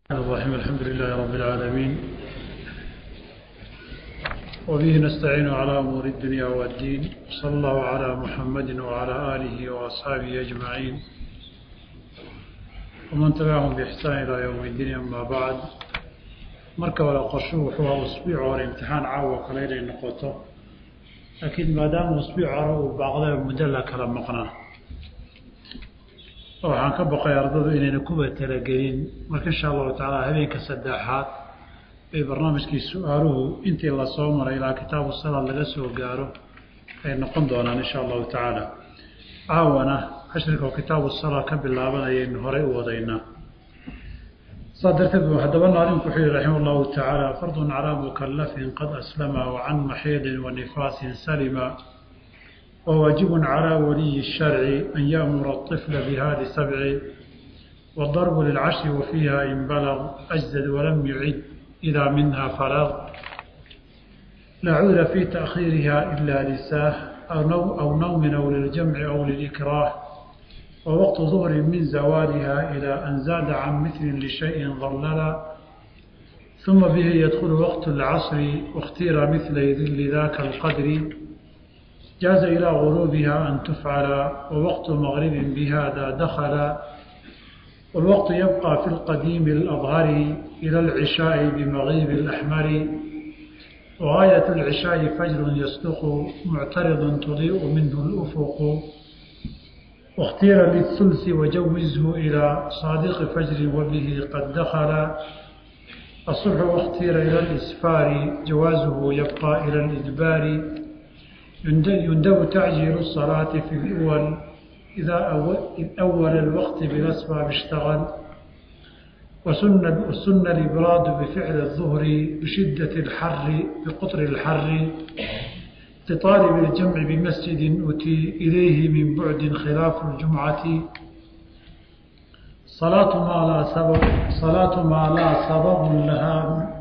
الرحيم الحمد لله رب العالمين وبه نستعين على أمور الدنيا والدين صلى الله على محمد وعلى آله وأصحابه أجمعين ومن تبعهم بإحسان إلى يوم الدين أما بعد marka wala qorshuhu wuxuu ahaa usbuuc hore imtixaan caawa kale inay noqoto laakiin maadaama usbuuc hore uu baaqday muddo la kala maqnaa waxaan ka baqay ardadu inayna kuba talagelin marka insha allahu tacaala habeenka saddexaad bay barnaamijkii su-aaluhu intii lasoo maray ilaa kitaabu salaad laga soo gaaro ay noqon doonaan insha allahu tacaala caawana cashrika oo kitaabu salaad ka bilaabanayaynu horey u wadaynaa saa darteed bu haddaba naalinku wuxuu yihi raxima allahu tacaala fardun calaa mukallafin qad aslama wacan maxiidin wa nifaasin salima وواجب على ولي الشرع أن يأمر الطفل بهذه سبع والضرب للعشر وفيها إن بلغ أجزد ولم يعد إذا منها فرغ لا عذر في تأخيرها إلا لساه أو, نو أو نوم أو للجمع أو للإكراه ووقت ظهر من زوالها إلى أن زاد عن مثل لشيء ظللا ثم به يدخل وقت العصر واختير مثل ذل ذاك القدر جاز إلى غروبها أن تفعل ووقت مغرب بهذا دخل والوقت يبقى في القديم الأظهر إلى العشاء بمغيب الأحمر وغاية العشاء فجر يصدق معترض تضيء منه الأفق واختير للثلث وجوزه إلى صادق فجر وبه قد دخل الصبح واختير إلى الإسفار جوازه يبقى إلى الإدبار يندب تعجيل الصلاة في الأول إذا أول, أول الوقت بالأسباب اشتغل وسن وسن الإبراد بفعل الظهر بشدة الحر بقطر الحر لطالب الجمع بمسجد أتي إليه من بعد خلاف الجمعة صلاة ما لا سبب صلاة ما لا سبب لها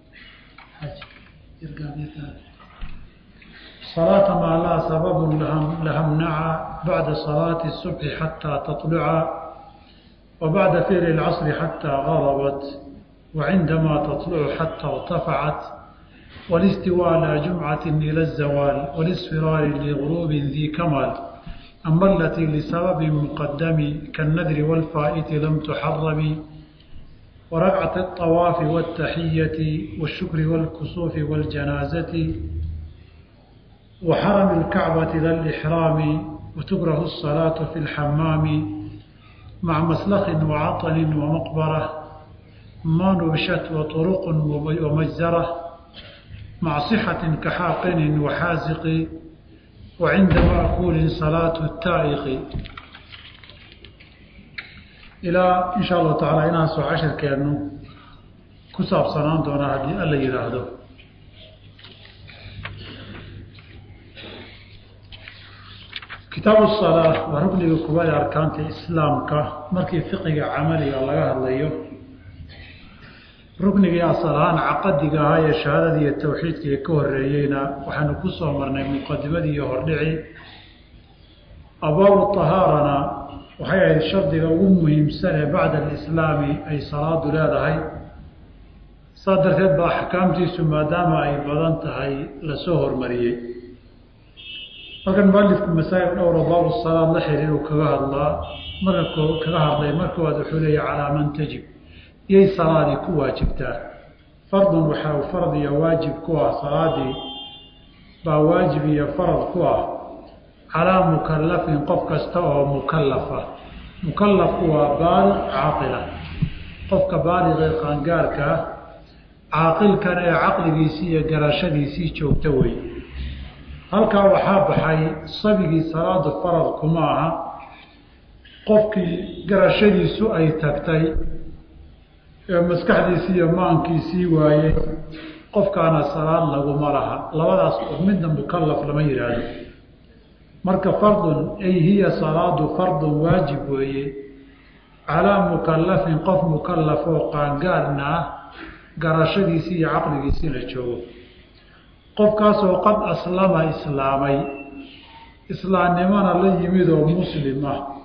صلاة ما لا سبب لها امنع بعد صلاة الصبح حتى تطلع وبعد فعل العصر حتى غربت وعندما تطلع حتى ارتفعت والاستواء لا جمعة إلى الزوال والاصفرار لغروب ذي كمال أما التي لسبب مقدم كالنذر والفائت لم تحرم وركعة الطواف والتحية والشكر والكسوف والجنازة وحرم الكعبة إلى الإحرام وتكره الصلاة في الحمام مع مسلخ وعطل ومقبرة ما نبشت وطرق ومجزرة مع صحة كحاقن وحازق وعند مأكول صلاة التائق إلى إن شاء الله تعالى إنها سو عشر كأنه كساب صنان دون هذه ألا يراهدو kitaabu salaa waa rukniga kubaad arkaanta islaamka markii fiqiga camaliga laga hadlayo ruknigii asalahaan caqadiga ahaa ee shahaadada iyo towxiidkii ka horeeyeyna waxaanu ku soo marnay muqadimadii iyo hordhici abwaabu tahaarana waxay ahayd shardiga ugu muhiimsan ee bacda alislaami ay salaadu leedahay saa darteed ba axkaamtiisu maadaama ay badan tahay lasoo hormariyey halkan mualifku masaa'il dhowra baabu salaad la xiriiru kaga hadlaa marka kaga hadlay markoowaad wuxuu leeya calaa man tajib iyay salaadii ku waajibtaa fardun waxaa farad iyo waajib ku ah salaadii baa waajib iyo farad ku ah calaa mukallafin qof kasta oo mukallafa mukallafku waa baaliq caaqila qofka baaliqee qaangaarka ah caaqilkan ee caqligiisii iyo garashadiisii joogta wey halkaa waxaa baxay sabigii salaada farad kuma aha qofkii garashadiisu ay tagtay ee maskaxdiisii iyo maankiisii waayey qofkaana salaad laguma laha labadaas qof midna mukallaf lama yidhaahdo marka fardun ay hiya salaadu fardun waajib weeye calaa mukallafin qof mukallaf oo qaangaarna ah garashadiisii iyo caqligiisii la joogo qofkaasoo qad aslama islaamay islaamnimona la yimid oo muslim ah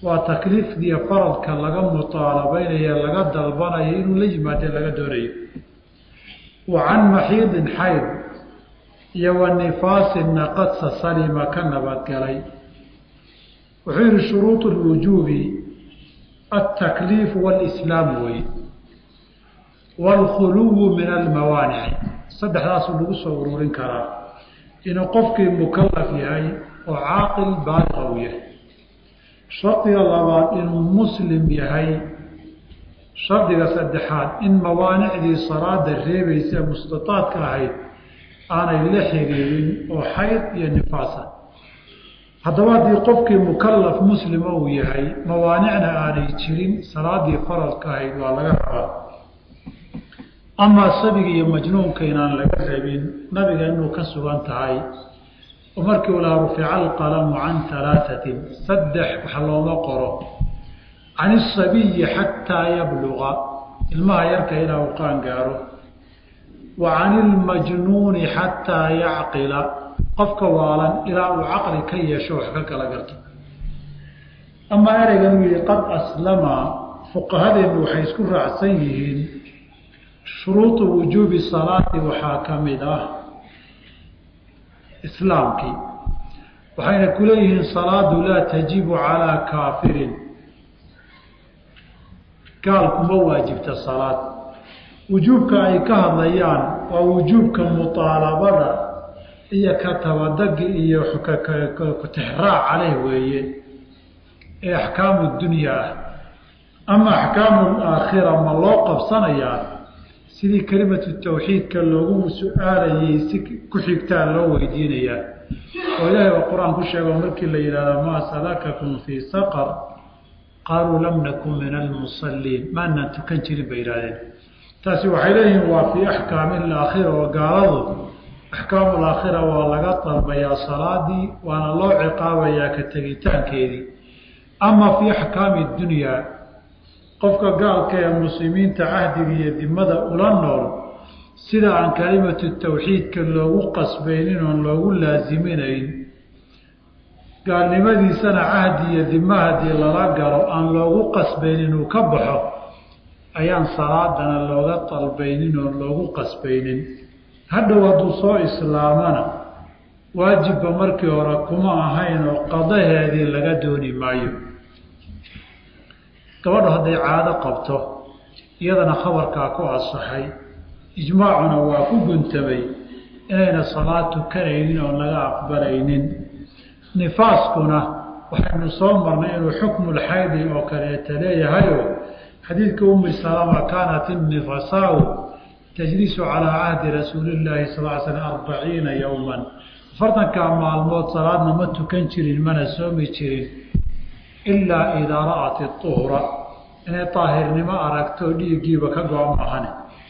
waa takliifdiiyo faradka laga mutaalabaynayo laga dalbanayo inuu la yimaade laga doonayo wa can maxiidin xayd iyo wa nifaasinna qadsa salima ka nabadgalay wuxuu yihi shuruuط اlwujuubi altakliifu wاlislaam wey wاlkhuluwu min almawaanici saddexdaasuu lagu soo ururin karaa inuu qofkii mukalaf yahay oo caaqil baaliqa uu yahay shardiga labaad inuu muslim yahay shardiga saddexaad in mawaanicdii salaada reebaysa mustataadka ahayd aanay la xiriirin oo xayd iyo nifaasa haddaba haddii qofkii mukalaf muslima uu yahay mawaanicna aanay jirin salaadii faradka ahayd waa laga rabaa amaa sabiga iyo majnuunka inaan laga rabin nabiga inuu ka sugan tahay oo markii ulaa rufica alqalamu can alaaatin saddex wax looma qoro can isabiyi xataa yabluqa ilmaha yarka ilaa uu qaan gaaro wa can ilmajnuuni xataa yacqila qofka waalan ilaa uu caqli ka yeesho wax ka kala garto amaa ereygan uu yihi qad aslama fuqahadeennu waxay isku raacsan yihiin shuruudu wujuubi salaati waxaa ka mid ah islaamkii waxayna ku leeyihiin salaadu laa tajibu calaa kaafirin gaal kuma waajibta salaad wujuubka ay ka hadlayaan waa wujuubka muطaalabada iyo ka tabadagi iyo kutixraac caleyh weeye ee axkaamu dunya ah ama axkaamu aakhira ma loo qabsanayaa sidii kelimatu tawxiidka loogu su-aalayay si ku xigtaa loo weydiinayaa oo ilaahay waa qur-aan ku sheego markii la yidhahdo maa salakakum fii saqar qaaluu lam nakun min almusaliin maanaan tukan jirin bay yidhahdeen taasi waxay leeyihiin waa fii axkaami alaakhira oo gaaladu axkaamu alaakhira waa laga dalbayaa salaadii waana loo ciqaabayaa ka tegitaankeedii ama fii axkaami dunyaa qofka gaalka ee muslimiinta cahdiga iyo dimada ula nool sida aan kalimatu tawxiidka loogu qasbaynin oon loogu laasiminayn gaalnimadiisana cahdi iyo dima haddii lala galo aan loogu qasbaynin inuu ka baxo ayaan salaadana looga dalbaynin oon loogu qasbaynin hadhow hadduu soo islaamana waajibba markii hore kuma ahayn oo qadaheedii laga dooni maayo gabadhu hadday caado qabto iyadana khabarkaa ku asaxay ijmaacuna waa ku guntamay inayna salaad tukanaynin oon laga aqbalaynin nifaaskuna waxaynu soo marnay inuu xukmulxaydi oo kaleeta leeyahayo xadiidka ummi salama kaanat innifasaau tajlisu calaa cahdi rasuulillaahi sal l slam arbaciina yowman afartankaa maalmood salaadna ma tukan jirin mana soomi jirin ilaa idaa ra'at iuhra inay daahirnimo aragto dhiiggiiba ka go-a maahane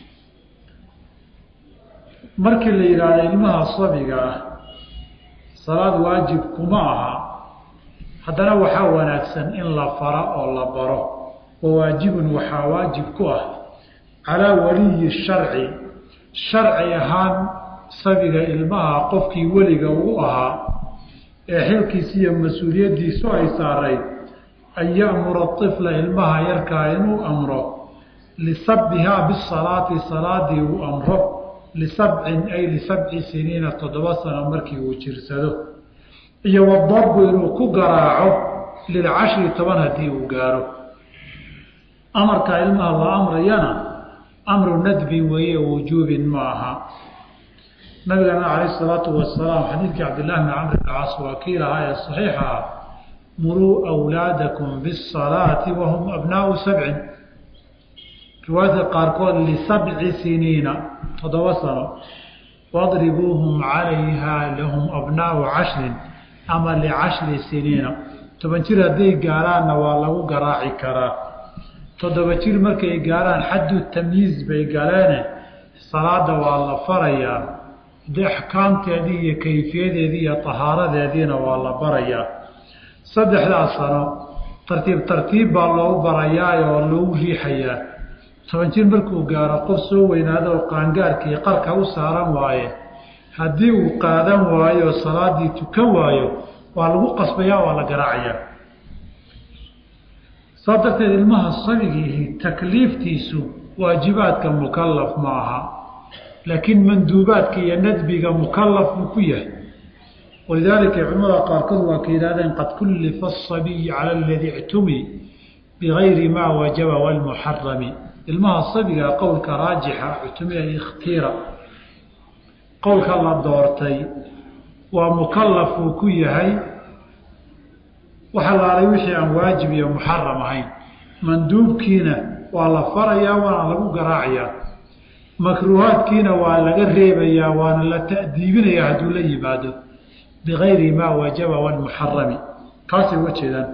markii la yidhaahdo ilmaha sabiga ah salaad waajib kuma aha haddana waxaa wanaagsan in la fara oo la baro wa waajibun waxaa waajib ku ah calaa waliyi sharci sharci ahaan sabiga ilmaha qofkii weliga uu ahaa ee xilkiisi iyo mas-uuliyaddiisu ay saarayd an ya'mura طifla ilmaha yarkaa inuu amro lisabbihaa bisalaati salaadii uu amro lisabcin ay lisabci siniina toddoba sano markii uu jirsado iyo wadarbu inuu ku garaaco lilcashri toban haddii uu gaaro amarkaa ilmaha la amrayana amru nadbin weeye wujuubin ma aha nabigana calayh isalaatu wasalaam xadiidkii cabdillahi bni camr bn caas waa kii lahaa ee saxiixa ah muruu awlaadakum bisalaati wahum abnaau sabcin riwaayadka qaarkood lisabci siniina toddoba sano wadribuuhum calayha lahum abnaau cashrin ama licashri siniina toban jir hadday gaaraanna waa lagu garaaci karaa toddoba jir markay gaaraan xaddu tamyiiz bay galeene salaada waa la farayaa de axkaamteedii iyo kayfiyadeedii iyo tahaaradeediina waa la barayaa saddexdaas sano tartiib tartiib baa loogu barayaa oo loogu riixayaa toban jir markuu gaaro qof soo weynaado oo qaangaarkii qarka u saaran waaye haddii uu qaadan waayo salaadii tukan waayo waa lagu qasbayaa waa la garaacayaa saa darteed ilmaha sabigiihi takliiftiisu waajibaadka mukalaf ma aha laakiin manduubaadka iyo nadbiga mukalaf buu ku yahay walidaalika culamada qaarkood waa ka yidhahdeen qad kullifa asabiyu cala aladii ictumi bigayri maa wajaba walmuxarami ilmaha sabiga qowlka raajixa ictumiya ikhtiira qowlka la doortay waa mukalaf uu ku yahay waxa laalay wixii aan waajib iyo muxaram ahayn manduubkiina waa la farayaa waana lagu garaacayaa makruuhaadkiina waa laga reebayaa waana la ta'diibinayaa hadduu la yimaado bigayri maa wajaba walmuxarami kaasay uga jeedaan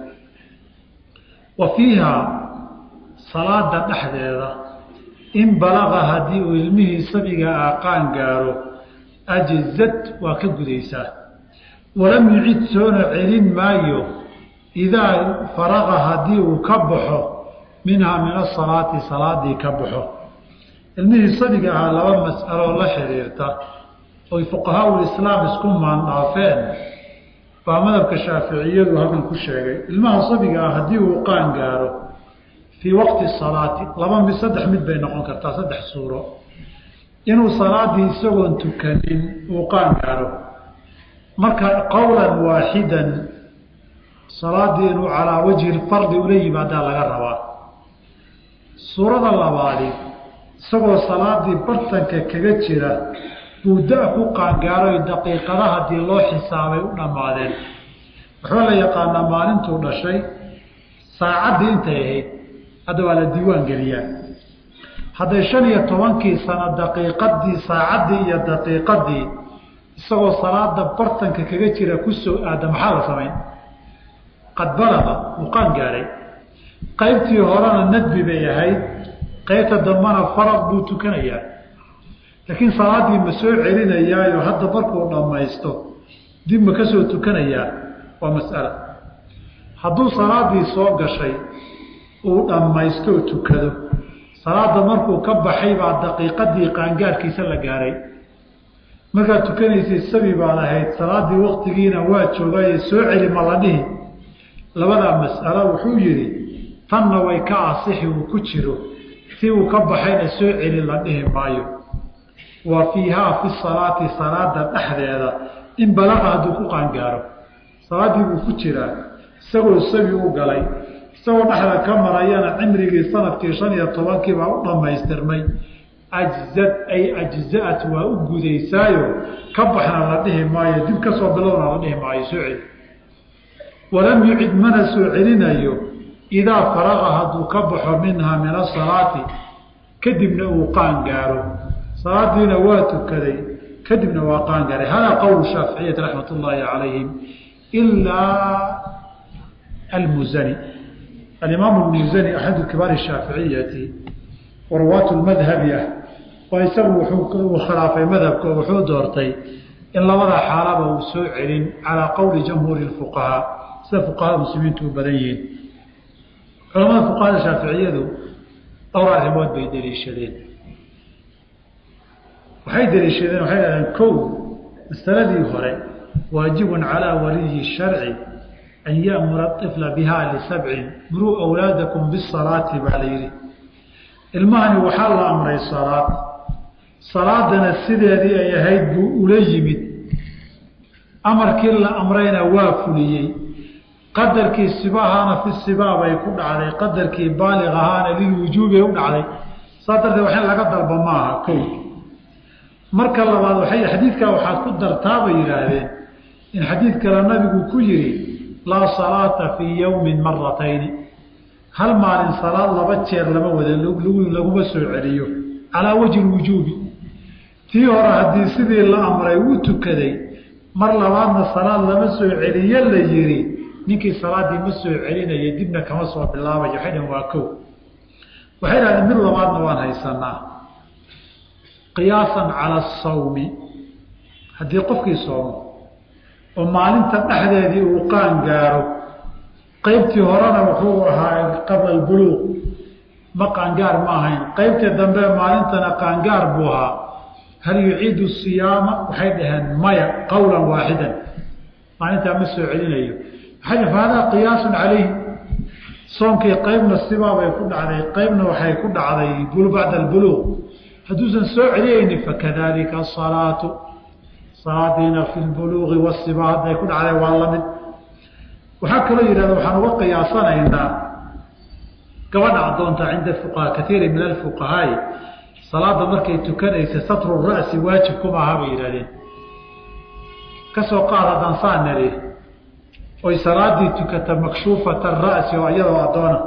wa fiihaa salaada dhexdeeda in balaqa haddii uu ilmihii sabiga aqaan gaaro ajzad waa ka gudaysaa walam yucid soona celin maayo idaa faraqa haddii uu ka baxo minhaa min asalaati salaadii ka baxo ilmihii sabiga ahaa laba mas'aloo la xiriirta oy fuqahaa islaam isku maandhaafeen baa madhabka shaaficiyadu halkan ku sheegay ilmaha sabiga ah haddii uu qaan gaaro fii waqti salaati laba mid saddex mid bay noqon kartaa saddex suuro inuu salaadii isagoon tukanin uu qaan gaaro marka qowlan waaxidan salaadii inuu calaa wajhi lfardi ula yimaadaa laga rabaa suurada labaadi isagoo salaadii bartanka kaga jira buu da ku qaangaaroy daqiiqada haddii loo xisaabay u dhammaadeen waxaa la yaqaanaa maalintuu dhashay saacaddii intay ahayd hadda waa la diiwaan geliyaa hadday shan iyo tobankii sano daqiiqadii saacaddii iyo daqiiqadii isagoo salaada bartanka kaga jira kusoo aada maxaa la samayn qad balaqa wuu qaan gaaray qaybtii horena nadbi bay ahayd qaybta dambana farad buu tukanayaa laakiin salaaddii ma soo celinayaayo hadda markuu dhammaysto dib ma ka soo tukanayaa waa mas'ala hadduu salaaddii soo gashay uu dhammaystoo tukado salaadda markuu ka baxay baa daqiiqadii qaangaarkiisa la gaaray markaad tukanaysay sabi baad ahayd salaaddii waktigiina waa joogaaye soo celi ma la dhihi labadaa mas'alo wuxuu yidhi tanna way ka asixi uu ku jiro si uu ka baxayna soo celi la dhihi maayo wa fiihaa fi salaati salaada dhexdeeda in balaqa hadduu ku qaangaaro salaaddii buu ku jiraa isagoo sabi u galay isagoo dhexda ka marayana cimrigii sanadkii shan iyo tobankii baa u dhammaystirmay ajzad ay ajza'at waa u gudaysaayo ka baxna la dhihi maayo dib ka soo bilowna la dhihi maayo soo celi walam yucid mana soo celinayo idaa faraqa hadduu ka baxo minhaa min asalaati kadibna uu qaan gaaro salaadiina waa tukaday kadibna waa qaan gaaray hada qowl shaaficiyati raxmat ullaahi calayhim ilaa almuzani alimaamu almuzani axadu kibaari shaaficiyati warwaatu lmadhabi ah oo isagu wuxuu khilaafay madhabka oo wuxuu doortay in labada xaalaba uu soo celin calaa qowli jamhuuri lfuqahaa sida fuqahada muslimiintu u badan yihiin culamada fuqahada shaaficiyadu dhowr arrimood bay deliishadeen waxay deliishadeen waxay dhahdeen kow masaladii hore waajibun calaa waliyi sharci an ya'mura طifla biha lisabcin muruu awlaadakum bisalaati baa la yidhi ilmahani waxaa la amray salaad salaadana sideedii ay ahayd buu ula yimid amarkii la amrayna waa fuliyey qadarkii sibahaana fi sibaa bay ku dhacday qadarkii baaliq ahaana lilwujuubay u dhacday saa darteed wax in laga dalba maaha kow marka labaad waxay xadiidkaa waxaad ku dartaa bay yidhaahdeen in xadiid kale nabigu ku yidhi laa salaata fii yowmin maratayni hal maalin salaad laba jeer lama wada laguma soo celiyo calaa wajhi lwujuubi tii hore haddii sidii la amray uu tukaday mar labaadna salaad lama soo celiyo la yidhi ninkii salaaddii ma soo celinaya dibna kama soo bilaabayo waxay dhan waa kow waxay dhahdeen mid labaadna waan haysanaa qiyaasan cala asawmi haddii qofkii soomo oo maalinta dhexdeedii uu qaan gaaro qaybtii horena wuxuu ahaa qabla albuluuq ma qaangaar ma ahayn qaybtii dambe maalintana qaangaar buu ahaa hal yuciidu siyaama waxay dhaheen maya qowlan waaxidan maalintaa ma soo celinayo waxay fa hadaa qiyaasun calayhi soonkii qaybna sibaabay ku dhacday qaybna waxay ku dhacday bacda albuluuq hadduusan soo celiyeynin fakadalika asalaatu salaadiina fi lbuluuqi wasiba hadday ku dhacday waa lamid waxaa kaloo yidhahda waxaan uga qiyaasanaynaa gabadha addoonta cinda fuqahaa kaiiri min alfuqahaai salaada markay tukanaysa satru ra'si waajib kuma aha bay yidhahdeen kasoo qaad haddaan saa nari oy salaadii tukata makshuufata ra'si oo iyadoo addoona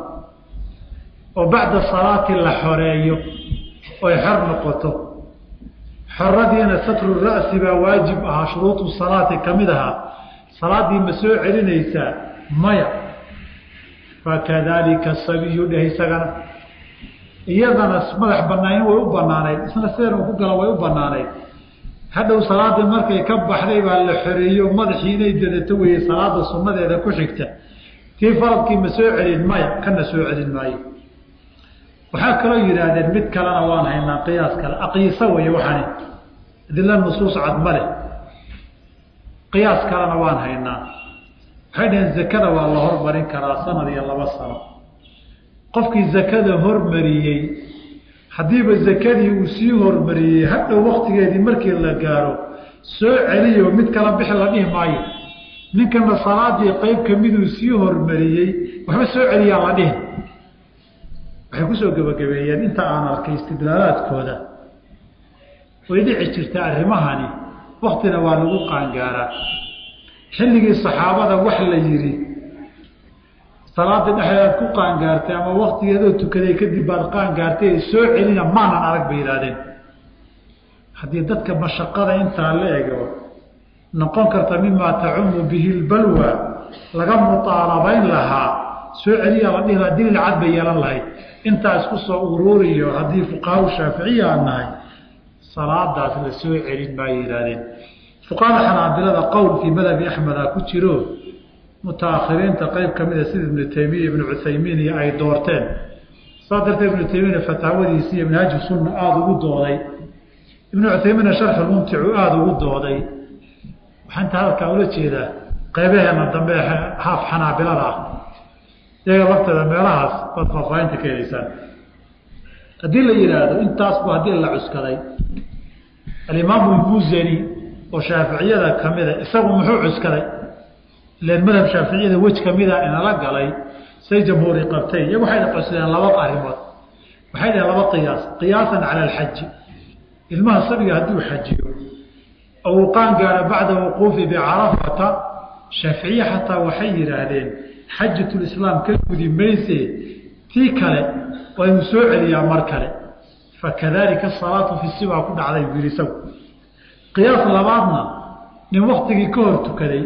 oo bacda salaati la xoreeyo oy xor noqoto xoradiina satru ra'si baa waajib ahaa shuruudu salaati ka mid ahaa salaadii ma soo celinaysaa maya fakadalika sabiyu dheh isagana iyadana madax banaanin way u banaanayd isna sidan uu ku gala way u banaanayd hadhow salaadii markay ka baxday baa la xoreeyo madaxii inay dadato weye salaada sunnadeeda ku xigta tii faradkii ma soo celin maya kana soo celin maayo waxaa kaloo yidhaahdeen mid kalena waan haynaa qiyaas kale aqiisa weye waxani adila nusuus cad ma leh qiyaas kalena waan haynaa waxay dhaheen zakada waa la hormarin karaa sanad iyo laba sano qofkii zakada hormariyey haddiiba zakadii uu sii hormariyey hadhow waktigeedii markii la gaaro soo celiyo mid kala bixi la dhihi maayo ninkana salaadii qeyb kamiduu sii hormariyey waxba soo celiyaan la dhihin waxay kusoo gebagabeeyeen inta aan arkay istidlaalaadkooda way dhici jirta arrimahani waktina waa lagu qaangaaraa xilligii saxaabada wax la yidhi salaada dhexdeedaad ku qaangaartay ama waktigeedoo tukaday kadib baad qaangaartay soo celina maanan arag bay yidhahdeen haddii dadka mashaqada intaa la ego noqon karta mimaa tacumu bihi lbalwa laga muaalabayn lahaa soo celiyaa la dhihi lahaa daliil cad bay yeelan lahayd intaa isku soo uruuriyo haddii fuqahaa shaaficiya aan nahay salaadaas la soo celin maay yidhahdeen fuqahada xanaabilada qowl fii madhabi axmeda ku jiro mutaakhiriinta qeyb ka mida sida ibnu taymiya ibnu cuthaymiin iyo ay doorteen saa darteed ibnu taymiina fataawadiisi iyo minhaaju sunna aada ugu dooday ibnu cuthaymiinna sharxulmumticu aada ugu dooday waxaan inta halkaa ula jeedaa qeybaheena dambe haaf xanaabilada ah iyaga lafteeda meelahaas baad faahfaahinta ka helaysaan haddii la yidhaahdo intaasbu haddii la cuskaday alimaamu lmuzani oo shaaficiyada kamida isagu muxuu cuskaday ilan madhab shaaficiyada wej kamida inala galay say jamhuuri qabtay iyagu waxay cuskadeen laba arrimood waxay dhaheen laba qiyaas qiyaasan cala alxaji ilmaha sabiga hadduu xajiyo oo uu qaan gaaro bacda wuquufi bicarafata shaaficiye xataa waxay yidhaahdeen xajatulislaam ka gudi mayse tii kale waa inuu soo celiyaa mar kale fakadalika asalaatu fi sibaa ku dhacday buu yidhi isagu qiyaas labaadna nin waktigii ka hor tukaday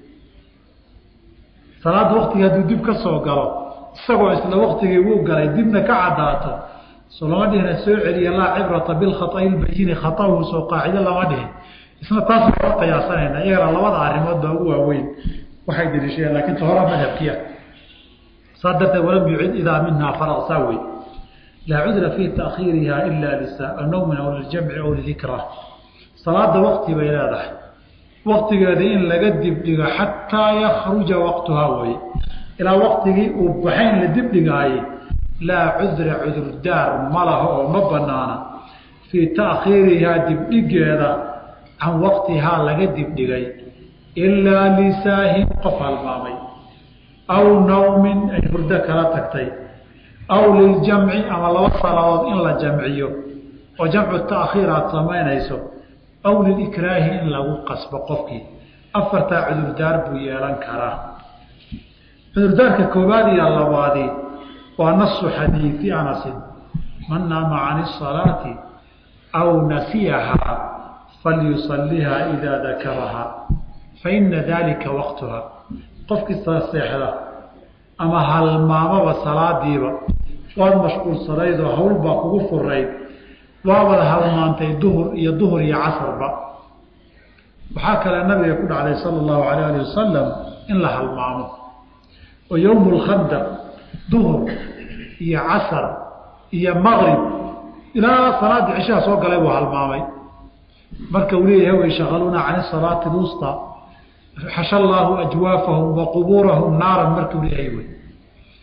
salaadda waktigii hadduu dib ka soo galo isagoo isla waktigii wuu galay dibna ka caddaato soo lama dhihina soo celiya laa cibrata bilkhaai lbayini khatahu soo qaacido lama dhihin isna taas lama qiyaasanayna iyagana labada arrimood baa ugu waaweyn waxay daliishadeen laakiin ta hora madhabkiya saa darteed walam yucid idaa minhaa faraq saa wey laa cudra fii taakhiiriha ila linawmin aw liljamci aw lidikra salaada wakti bay leedahay waktigeeda in laga dibdhigo xataa yakruja waqtuhaa weye ilaa waktigii uu baxayn la dibdhigaayey laa cudra cudurdaar ma laha oo ma banaana fii taakhiirihaa dibdhigeeda can waqtihaa laga dibdhigay ilaa lisaahin qof halmaamay aw nawmin ay hurdo kala tagtay aw liljamci ama laba salaadood in la jamciyo oo jamcu taakhiir aada samaynayso aw lilikraahi in lagu qasbo qofkii afartaa cudurdaar buu yeelan karaa cudurdaarka koowaad iyo labaadi waa nasu xadiidi anasin man naama can isalaati aw nasiyahaa falyusalihaa idaa dakarahaa faina dalika waqtuha qofkii seexda ama halmaamaba salaadiiba waad mashquulsanaydoo hawlbaa kugu furayd waabad halmaantay duhur iyo duhur iyo casarba waxaa kale nabiga ku dhacday sala allahu alayh ali wasalam in la halmaamo oo yowmu lkhandaq duhur iyo casar iyo maqrib ilaa salaadii cishaha soo galay buu halmaamay marka uu leeyahay way shaqaluuna can salaati lwusta xasha allaahu ajwaafahum wa qubuurahum naaran markuu leeyahay wey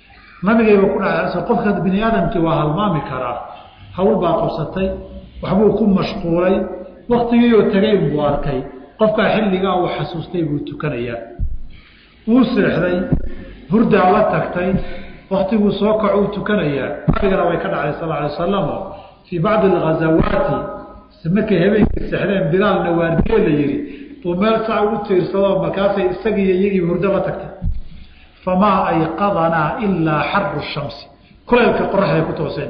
nabigayba ku dhaca qofka bini aadamkii waa halmaami karaa hawl baa qabsatay waxbuu ku mashquulay waktigiioo tegay buu arkay qofkaa xilligaa uu xasuustay buu tukanayaa wuu seexday hurdaa la tagtay waktiguu soo kaco uu tukanayaa nabigana way ka dhacday sal alay wasalam oo fii bacdi alghazawaati markay habeenkii seexdeen bilaalna waardiye la yidhi uu meel sac ugu tiirsadoo markaasay isagiiyo iyagiiba hurdo la tagtay famaa ayqadanaa ilaa xaru shamsi kulaylka qoraxday ku tooseen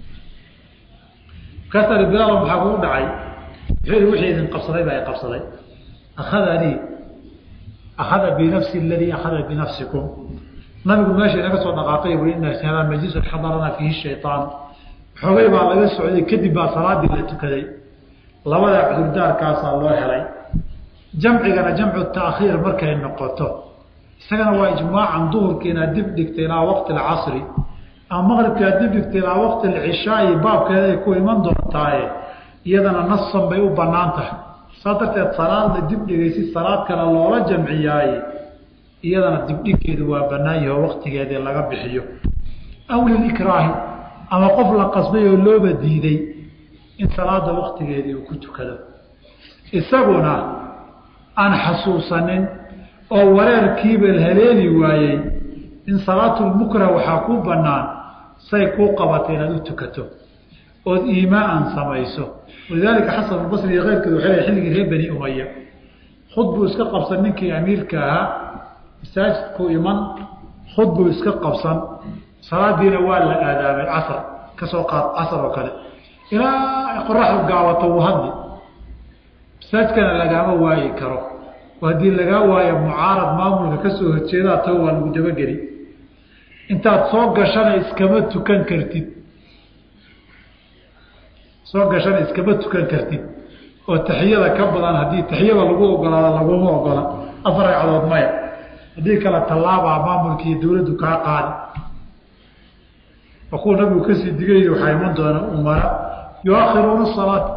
markaasa bilaal maxaa kugu dhacay wuxuu wixii idin qabsaday baa i qabsaday akhadanii akhada binafsi aladii akhada binafsikum nabigu meesha inaga soo dhaqaaqay wui ina hada majlisun xadaranaa fiihi shayaan xoogay baa laga socday kadib baa salaadii la tukaday labada cudurdaarkaasaa loo helay jamcigana jamcu taakhiir markay noqoto isagana waa ijmaacan duhurka inaad dib dhigta ilaa waqti alcasri ama maqribka aad dib dhigta ilaa waqti alcishaai baabkeeda ay ku iman doontaaye iyadana nasan bay u banaan tahay saa darteed salaadla dib dhigaysi salaad kale loola jamciyaaye iyadana dibdhiggeedu waa banaan yaho waqtigeedii laga bixiyo aw lilikraahi ama qof la qasbay oo looba diiday in salaada waqtigeedii uu ku tukado isaguna aan xasuusanin oo wareerkiiba haleeli waayey in salaatulmukrah waxaa ku bannaan say kuu qabatay inaad u tukato ood iimaaan samayso walidaalika xasan albasri iyo keyrkeed waxay leey xilligii reer bani umaya khud buu iska qabsan ninkii amiirka ahaa masaajidku iman khud buu iska qabsan salaadiina waa la aadaamay casar kasoo qaad casar oo kale ilaa qoraxdu gaawato wuu hadli masaajidkana lagaama waayi karo haddii lagaa waayo mucaarad maamulka kasoo horjeedaa tao waa lagu dabageli intaad soo gashana iskama tukan kartid soo gashana iskama tukan kartid oo taxiyada ka badan haddii taxiyada lagu ogolaado laguma ogola afar ragcadood maya haddii kale tallaabaa maamulka iyo dawladdu kaa qaadi waa kuwa nabigu kasii digay waxaa iman doona umara yuakhiruuna salaata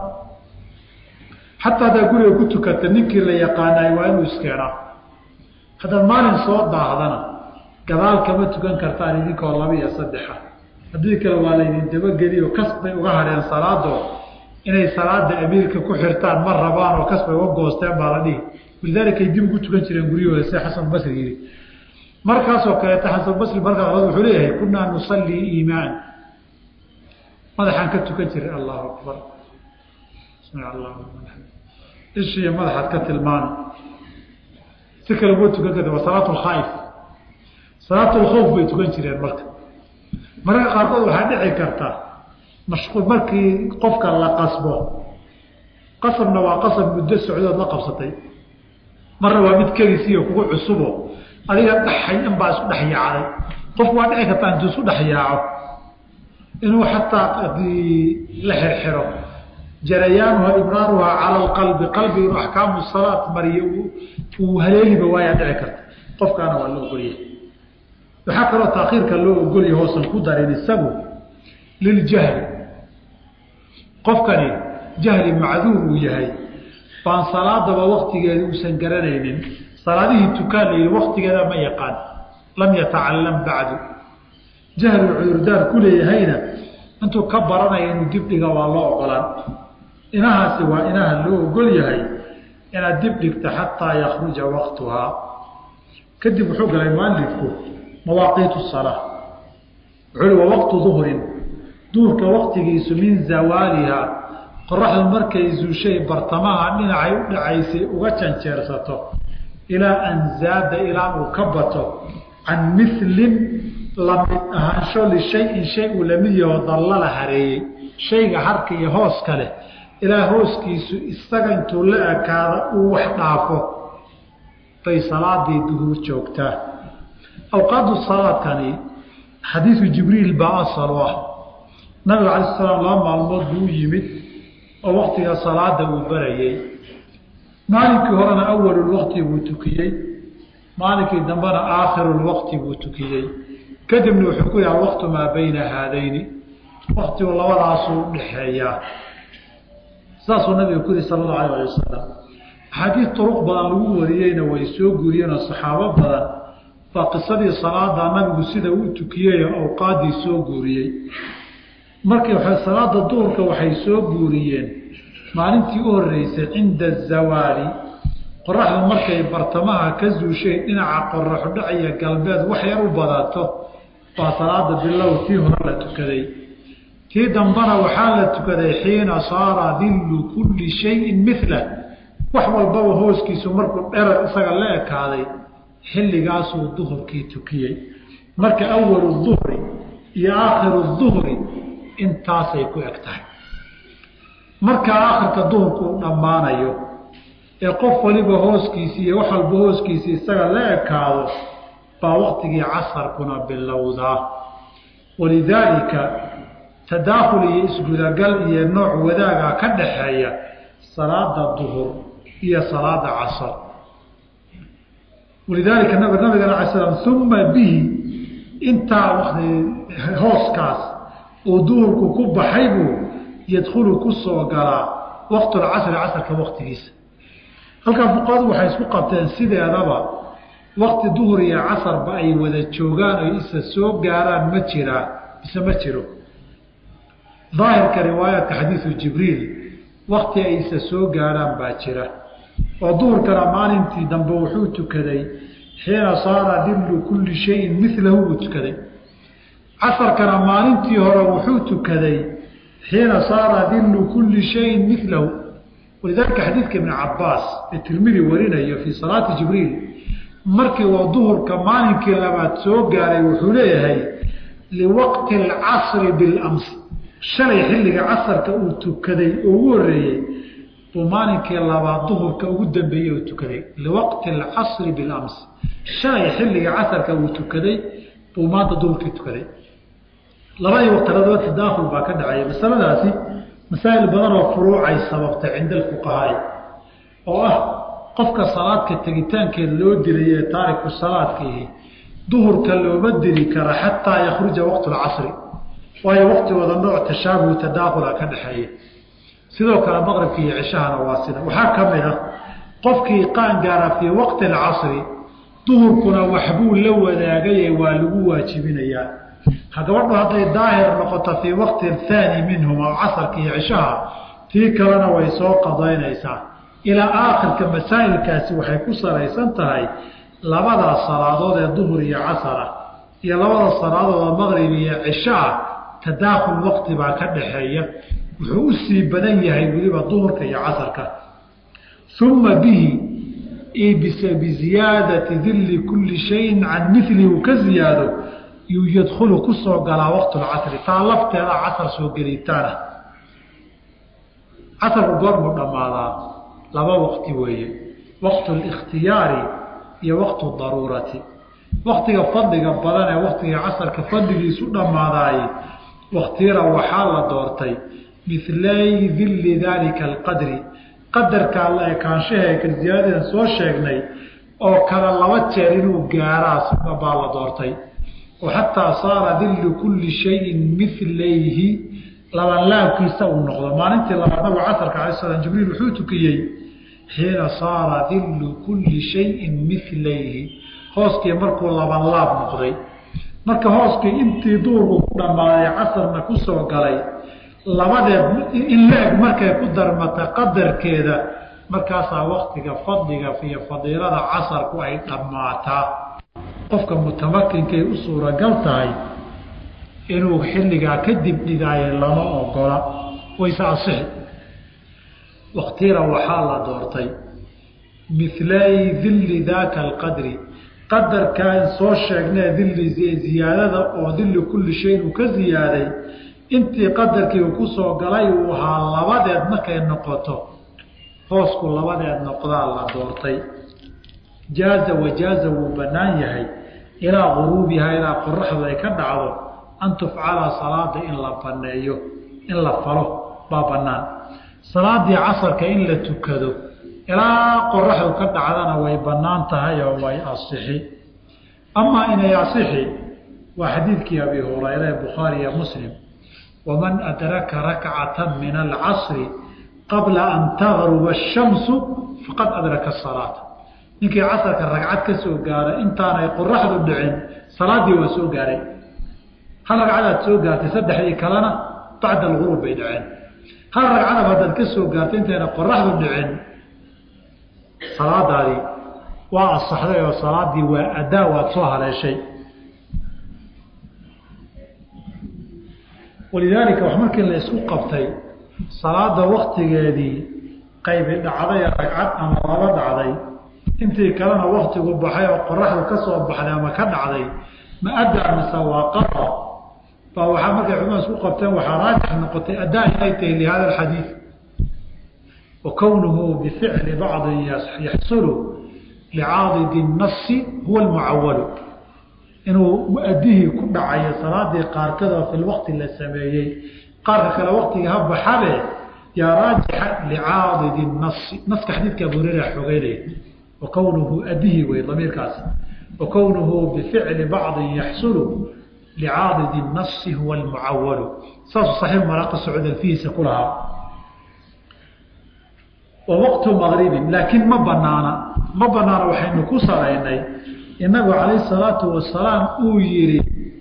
xataa haddaa guriga ku tukata ninkii la yaqaanaay waa inuu iskeenaa haddaad maalin soo daahdana gadaal kama tukan kartaan idinkoo laba iyo saddexa haddii kale waa laydin dabageliyo kas bay uga hadheen salaado inay salaada amiirka ku xirtaan ma rabaan oo kas bay uga goosteen baa la dhihi walidaalikay dib ugu tukan jireen guryahooda sida xasanbasri yidhi markaasoo kaleeta xasanbasri markaa qolad wuxuu leeyahay kunaa nusallii iimaan madaxaan ka tukan jiray allahu akbar sami allahu ishiiyo madaxaad ka tilmaana si kale uma tukan karta waa salaat lkhaaif salaat lkhawf bay tukan jireen marka mararka qaarkood waxaa dhici karta mashquul markii qofka la qasbo qasabna waa qasab muddo socdood la qabsatay marna waa mid kelisiiyo kugu cusubo adiga dhaxay in baa isku dhex yaacday qofku waa dhici kartaa intuu isku dhex yaaco inuu xataa adii la xirxiro jarayaanuha ibraaruha cala alqalbi qalbi inuu axkaamu salaat mariyo uu haleeliba waayaa dhici karta qofkaana waa la ogolyahay waxaa kaloo taakhiirka loo ogolyahay hoosan ku darin isagu liljahli qofkani jahli macduur uu yahay baan salaadaba waktigeeda uusan garanaynin salaadihii tukaan la yidhi waktigeeda ma yaqaan lam yatacalam bacdu jahlu cudurdaar ku leeyahayna intuu ka baranaya inuu dibdhiga waa loo ogolaan inahaasi waa inaha loo ogol yahay inaad dibdhigta xataa yakruja waktuhaa kadib wuxuu galay mualifku mawaaqiitu salaa wuxuu wa waqtu duhrin duhurka waktigiisu min zawaaliha qoraxdu markay zuushay bartamaha dhinacay u dhacaysay uga janjeersato ilaa an zaada ilaa uu ka bato can milin lamid ahaansho lishayin shay uu lamid yaho dallala hareeyey shayga harka iyo hooska leh ilaa hooskiisu isaga intuu la ekaada uu wax dhaafo bay salaadii duhuur joogtaa awqaadu salaadkani xadiidu jibriil baa asal u ah nabiga cala slam laba maalmood buu u yimid oo waktiga salaada uu barayey maalinkii horena awalulwaqti buu tukiyey maalinkii dambena aakhirulwaqti buu tukiyey kadibna wuxuu ku yaha waqtu maa bayna haadayni waktigu labadaasuu udhaxeeyaa saasuu nabiga ku yihi sala allahu alayh ali wasalam axaadiis turuq badan lagu wariyeyna way soo guriyeenoo saxaabo badan waa qisadii salaada nabigu sida uu tukiyey awqaaddii soo guuriyey markii salaada duhurka waxay soo guuriyeen maalintii u horreysay cinda azawaali qoraxdu markay bartamaha ka zuushay dhinaca qoraxu dhacaya galbeed wax yar u badato baa salaada bilow tii hore la tukaday tii dambana waxaa la tukaday xiina saara dillu kulli shayin mila wax walbaba hooskiisu markuu dherar isaga la ekaaday xilligaasuu duhurkii tukiyey marka awalu duhri iyo aakhiru duhri intaasay ku eg tahay marka aakhirka duhurku uu dhammaanayo ee qof waliba hooskiisi iyo wax walba hooskiisi isaga la ekaado baa waqtigii casarkuna bilowdaa walidaalika tadaakhul iyo isgudagal iyo nooc wadaaga ka dhaxeeya salaada duhur iyo salaada casar walidaalika nabigan ala slam uma bihi intaa wati hooskaas uu duhurku ku baxay buu yadkhulu ku soo galaa waqtulcasri casarka waqtigiisa halkaa fuqahadu waxay isku qabteen sideedaba waqti duhur iyo casarba ay wada joogaan oy isa soo gaaraan ma jiraa mise ma jiro daahirka riwaayaadka xadiisu jibriil wakti ay isa soo gaarhaan baa jira oo duhurkana maalintii dambe wuxuu tukaday xiina saara dillu kulli shayin milahu buu tukaday casarkana maalintii hore wuxuu tukaday xiina saara dillu kulli shayin milahu walidaalika xadiidka ibni cabaas ee tirmidi warinayo fii salaati jibriil markii uu duhurka maalinkii labaad soo gaaray wuxuu leeyahay liwaqti alcasri bilams shalay xilliga casarka uu tukaday oo ugu horreeyey buu maalinkii labaad duhurka ugu dambeeyey uu tukaday liwaqti alcasri bilams shalay xilliga casarka uu tukaday buu maanta duhurkii tukaday labadii waqtiladaba tadaahul baa ka dhacaya masaladaasi masaa'il badan oo furuucay sababtay cinda alfuqahaai oo ah qofka salaadka tegitaankeed loo dilay ee taariku salaadkiihi duhurka looma dili kara xataa yakhruja waqtu lcasri waayo waqtigooda nooc tashaabuh tadaahula ka dhexeeya sidoo kale maqribka iyo cishahana waa sida waxaa ka mid ah qofkii qaan gaara fii waqti alcasri duhurkuna waxbuu la wadaagaye waa lagu waajibinayaa gabadhu hadday daahir noqoto fii waqti thaani minhum aw casarka iyo cishaha tii kalena way soo qadaynaysaa ilaa aakhirka masaa'ilkaasi waxay ku salaysan tahay labadaas salaadood ee duhur iyo casara iyo labada salaadood oo maqrib iyo cisho ah tadaakhul waqti baa ka dhaxeeya wuxuu u sii badan yahay weliba duhurka iyo casarka uma bihi biziyaadati dilli kulli shayin can milihi uu ka ziyaado yuu yadkhulu ku soo galaa waqtu lcasri taa lafteeda casar soo gelitaana casarku goormuu dhammaadaa laba waqti weeye waqtu likhtiyaari iyo waqtu daruurati waktiga fadliga badan ee waktiga casarka fadligiisu dhammaadaaye waktira waxaa la doortay milay dilli daalika alqadri qadarkaa la ekaanshaheeka ziyaadadan soo sheegnay oo kale laba jeer inuu gaaraa sida baa la doortay oo xataa saara dillu kulli shayin milayhi labanlaabkiisa uu noqdo maalintii labaad nabigu casarka alay slam jibriil wuxuu tukiyey xiina saara dillu kulli shayin milayhi hooskii markuu labanlaab noqday marka hooskii intii duurku ku dhammaaday casarna ku soo galay labadeed in la-eg markay ku darmata qadarkeeda markaasaa waktiga fadliga iyo fadiilada casarku ay dhammaataa qofka mutamakinkay u suuragal tahay inuu xilligaa kadib dhigaayo lama ogola wayse asixi waktira waxaa la doortay milay dilli daaka alqadri qadarkaan soo sheegnee dilli ziyaadada oo dilli kulli shayin uu ka ziyaaday intii qadarkii uu ku soo galay uu ahaa labadeed markay noqoto hoosku labadeed noqdaa la doortay jaaza wajaaza wuu bannaan yahay ilaa guruubiha ilaa qoraxdu ay ka dhacdo an tufcala salaada in la banneeyo in la falo baa bannaan salaadii casarka in la tukado ilaa qoraxdu ka dhacdana way bannaan tahay oo way asixi amaa inay asixi waa xadiidkii abi hurayra ee bukhaari iyo muslim waman adraka rakcata min alcasri qabla an tagruba ashamsu faqad adraka asalaata ninkii casarka ragcad ka soo gaara intaanay qoraxdu dhicin salaaddii waa soo gaaray hal ragcadaad soo gaartay saddexdii kalena bacda alghuruub bay dhaceen hal ragcadab haddaad ka soo gaartay intayna qoraxdu dhicin salaadaadii waa asaxday oo salaaddii waa adaa waad soo haleeshay walidaalika wax markii la isku qabtay salaada waktigeedii qaybi dhacday ragcad ama laba dhacday intii kalena waktigu baxay oo qoraxdu ka soo baxday ama ka dhacday ma adaa mise waa qada baa waxaa markay culimada isku qabteen waxaa raajix noqotay adaa inay tahay lihada alxadiid wa kownuhu bificli bacdin yaxsulu licaadidi nasi huwa almucawalu inuu muadihii ku dhacayo salaadii qaarkada fi lwaqti la sameeyey qaarka kale waktiga ha baxabe yaa raajixa licaadidi nasi naska xadiidka abu hurera xogeynaya wa kownuhu adihii wey damiirkaasi wa kownuhu bificli bacdin yaxsulu licaadidi nasi huwa almucawalu saasuu saxiix maraaqi socod alfihiisa ku lahaa wa waqtu maqribin laakiin ma banaana ma banaana waxaynu ku salaynay inagu calayh salaatu wasalaam uu yihi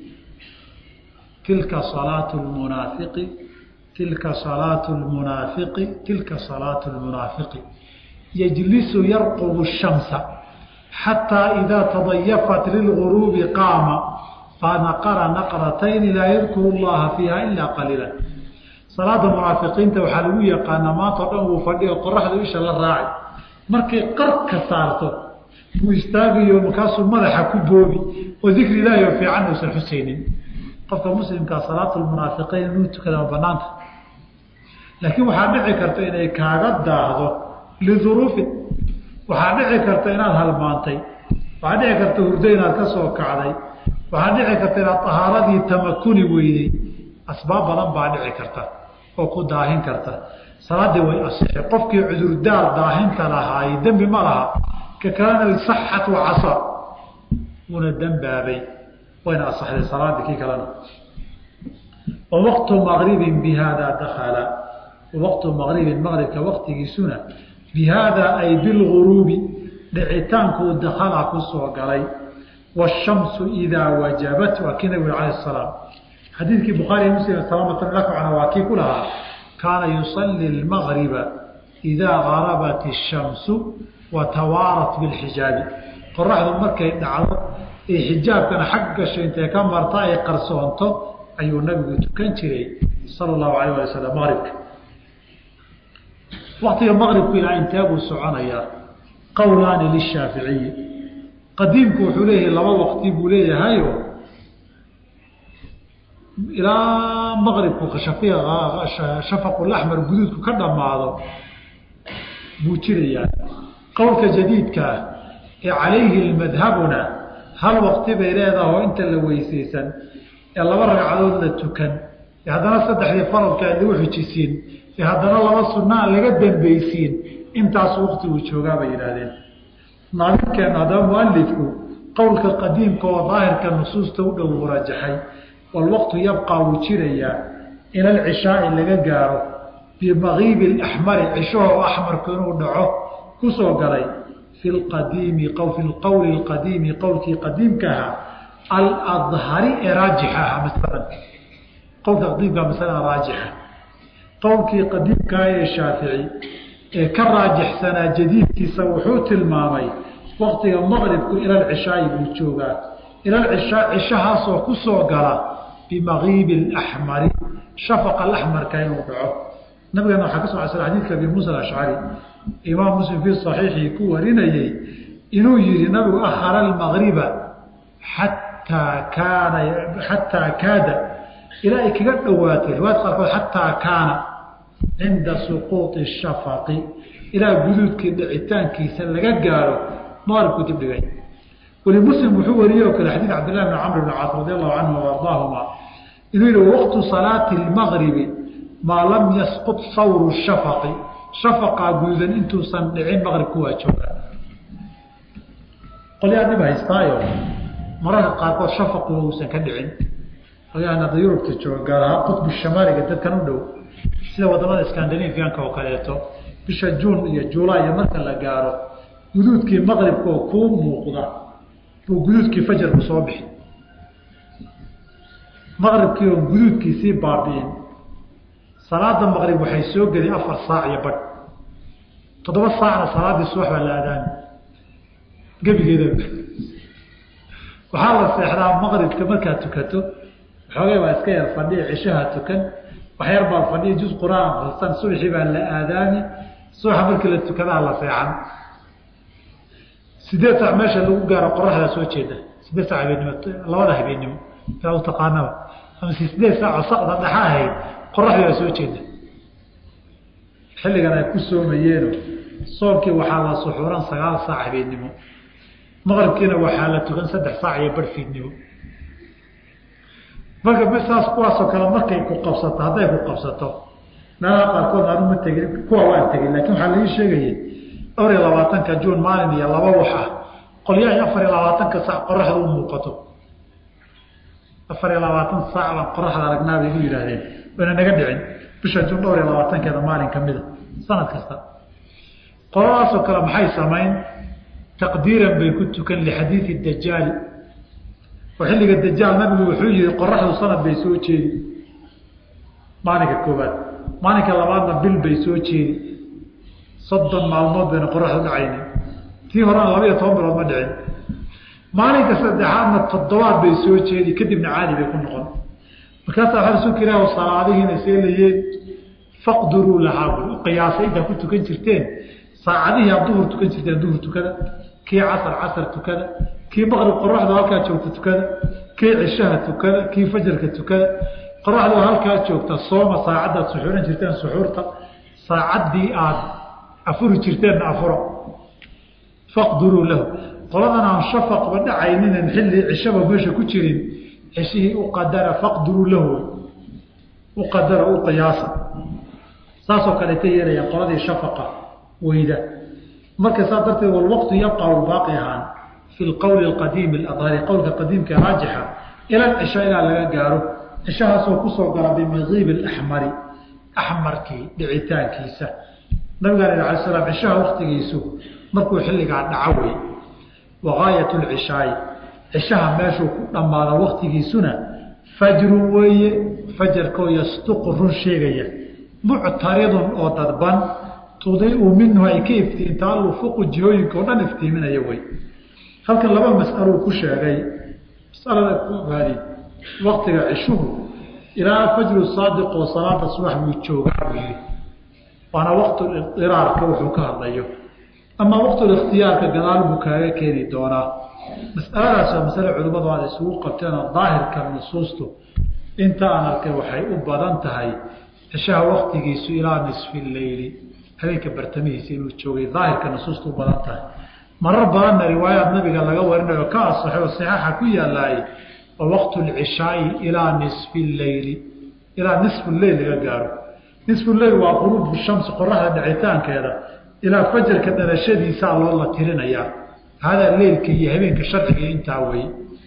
tilka salaatu lmunaafiqi tilka salaatu lmunaafiqi tilka salaatu lmunaafiqi yajlisu yarqubu shamsa xataa idaa tadayafat lilguruubi qaama fanaqara naqratayni laa yadkuru llaha fiiha ilaa qaliila salaada munaafiqiinta waxaa lagu yaqaanaa maanta o dhan wuu fadhiyo qoraxdu isha la raacay markay qarka saarto wuu istaagayo markaasuu madaxa ku boobi oo dikri ilaahi oo fiican uusan xusaynin qofka muslimkaa salaatu lmunaafiqiin inuu tukada ma banaanta laakiin waxaa dhici karta inay kaaga daahdo liduruufin waxaa dhici karta inaad halmaantay waxaa dhici karta hurdo inaad ka soo kacday waxaa dhici karta inaad tahaaradii tamakuni weyday asbaab badan baa dhici karta oo ku daahin karta salaadii way asixi qofkii cudurdaar daahinta lahaay dembi ma laha ka kalena saxat wa casa wuuna dembaabay wayna asaxday salaadii kii kalena wa waqtu maqribin bi haadaa dakala waqtu maqribin maqribka waqtigiisuna bi haadaa ay bilguruubi dhicitaankuu dakala ku soo galay waashamsu idaa wajabat waa kii nabigu alayh salaam xadiidkii bukhaari muslim salamatan lakcana waa kii ku lahaa kaana yusalli lmagriba idaa garabat ishamsu wa tawaarat bilxijaabi qoraxdu markay dhacdo ee xijaabkana xag gasho intay ka marta ay qarsoonto ayuu nabigu tukan jiray sala allahu alayh ali wasalam maqribka waktiga maqribku ilaa intee buu soconayaa qowlaani lishaaficiyi qadiimku wuxuu leeyahay laba waqti buu leeyahayo ilaa maqribku shafaqulaxmar guduudku ka dhammaado buu jirayaa qowlka jadiidkaa ee calayhi madhabuna hal waqti bay leedaha oo inta la weysaysan ee laba ragcadood la tukan ee haddana saddexdii faradka aan lagu xijisiin ee haddana laba sunaa laga dambeysiin intaasu waqtigu joogaa bay yidhaahdeen naadinkeena haddaba mualifku qowlka qadiimka oo daahirka nusuusta u dhow uu rajaxay walwaqtu yabqaa wuu jirayaa ila alcishaai laga gaaro bimakiibi laxmari cishahoo axmarku inuu dhaco ku soo galay fi lqadiimi fi lqowli lqadiimi qowlkii qadiimka ahaa aladhari ee raajixa ahaa masalan qowlka qadiimka masalada raajixa qowlkii qadiimkaa ee shaafici ee ka raajixsanaa jadiidkiisa wuxuu tilmaamay waqtiga maqribku ila alcishaai buu joogaa ila alcishaa cishahaasoo ku soo gala bimakiibi alaxmari shafaqa alaxmarka inuu dhaco nabigeena waxaa ka so casra xadiidka abi muusa alashcari imaam muslim fii saxiixii ku warinayey inuu yihi nabigu ahara almagriba xataa kaana xataa kaada ilaa ay kaga dhowaatay riwaayad qaarkood xataa kaana cinda suquuطi shafaqi ilaa guduudkii dhicitaankiisa laga gaaro maqribku dibdhigay weli muslim wuxuu wariyey oo kale xadiid cabdillahi bn camr bn caas radi allahu canhu ardaahuma inuu yihi waqtu salaati lmagribi maa lam yasqut sawru shafaqi shafaqaa guduudan intuusan dhicin maqribku waa joogaa qolyaa dhib haystaayo mararka qaarkood shafaquna uusan ka dhicin qolyahan hadda yurubta jooga gaar ahaan qutbu shamaaliga dadkan u dhow sida wadamada scandinavianka oo kaleeto bisha juun iyo juulay iyo marka la gaaro guduudkii maqribkaoo kuu muuqda buu guduudkii fajarku soo bixi maqribkii oon guduudkiisii baabi'in salaada maqrib waxay soo geli afar saac iyo badh toddoba saacna salaaddii subax baa la aadaami gebigeeda waxaa la seexdaa maqribka markaad tukato waxoogay baa iska yar fadhiya cishaha tukan waxyar baa fadhiya juz qur-aan akristan subaxii baa la aadaami subaxa markii la tukadaa la seexan sideed saac meesha lagu gaaro qoraxdaa soo jeeda sideed saac habeenimo labada habeenimo yaa u taqaanaba ama sideed saacoo saqda dhexa ahayd qoraxdii baa soo jeeda xilligan ay ku soomayeeno soomkii waxaa la suxuuran sagaal saac habeenimo maqribkiina waxaa la tukan saddex saac iyo barh fiidnimo marka saas kuwaasoo kale markay ku qabsato hadday ku qabsato meelaha qaarkood aanu ma tegin kuwa waan tegin laakiin waxaa laii sheegayay dhowr iyo labaatanka juun maalin iyo laba wax ah qolyahay afar iyo labaatanka saac qoraxda u muuqato afar iyo labaatan saac baan qoraxda aragnaa bay igu yidhaahdeen wayna naga dhicin bisha juun dhowr iyo labaatankeeda maalin ka mida sanad kasta qoladaasoo kale maxay samayn taqdiiran bay ku tukan lixadiidi dajaali oo xilliga dajaal nabigu wuxuu yihi qoraxdu sanad bay soo jeedi maalinka koobaad maalinka labaadna bil bay soo jeedi soddon maalmood bayna qoraxdu dhacayni tii horena laba iyo toban bilood ma dhicin maalinka saddexaadna toddobaad bay soo jeedi kadibna caadi bay ku noqon markaasaa waxaa rasuulka ilaah salaadihiina seelayeen faqduruu lahaa bui qiyaasay intaa ku tukan jirteen saacadihii aad duhur tukan jirteen duhur tukada kii casar casar tukada kii maqrib qoraxdu halkaa joogta tukada kii cishaha tukada kii fajarka tukada qoraxdu halkaa joogta sooma saacaddaad suxuuran jirteen suxuurta saacaddii aad afuri jirteenna afuro faqduruu lahu qoladan aan shafaqba dhacayninan xilli cishaba meesha ku jirin cishihii u qadara faqduruu lahu u qadara u qiyaasa saasoo kaleeta yeelayaan qoladii shafaqa weyda marka saas darteed walwaqtu yabqa baaqi ahaan fi lqowli alqadiimi aladhari qowlka qadiimka raajixa ila cisha ilaa laga gaaro cishahaasoo kusoo gala bimiqiibi alaxmari axmarkii dhicitaankiisa nabigaan ala alay slam cishaha waktigiisu markuu xilligaa dhaco wey wagaayat lcishaa'i cishaha meeshuu ku dhammaado waktigiisuna fajrun weeye fajarkoo yastuqu run sheegaya muctaridun oo dadban tudiiu minhu ay ka iftiinta alufuqu jihooyinka oo dhan iftiiminaya wey halkan laba mas'aluu ku sheegay masalada koobaadi waktiga cishuhu ilaa fajru saadiq oo salaada subax buu joogaa buu yihi waana waqtulidiraarka wuxuu ka hadlayo ama waqtulikhtiyaarka gadaal buu kaaga keeni doonaa masaladaas waa masale culimmadu aad isugu qabteenoo daahirka nusuustu inta aan arkay waxay u badan tahay cishaha waktigiisu ilaa nisfi leyli habeenka bartamihiisa inuu joogay daahirka nusuustu u badan tahay marar badanna riwaayaad nabiga laga warinayo ka asaxay oo saxaaxa ku yaalaay oo waqtu lcishaai ilaa nisfi leyli ilaa nisfu leyl laga gaaro nisfu leyl waa quruubu shamsi qoraxda dhicitaankeeda ilaa fajarka dhalashadiisaa loo la tirinayaa hadaa leylka iyo habeenka sharciga intaa wey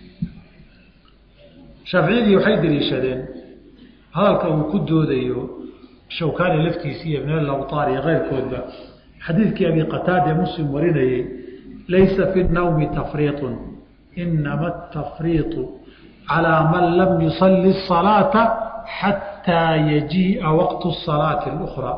shaaficiyadii waxay daliishadeen hadalka uu ku doodayo shawkaani laftiisi iyo ibn lawtaar iyo keyrkoodba xadiidkii abi qataade muslim warinayey laysa fi nawmi tafriiطun inama atafriiطu calىa man lam yusalli الصalaata xataa yajii'a waqtu الsalaati اlأkhraa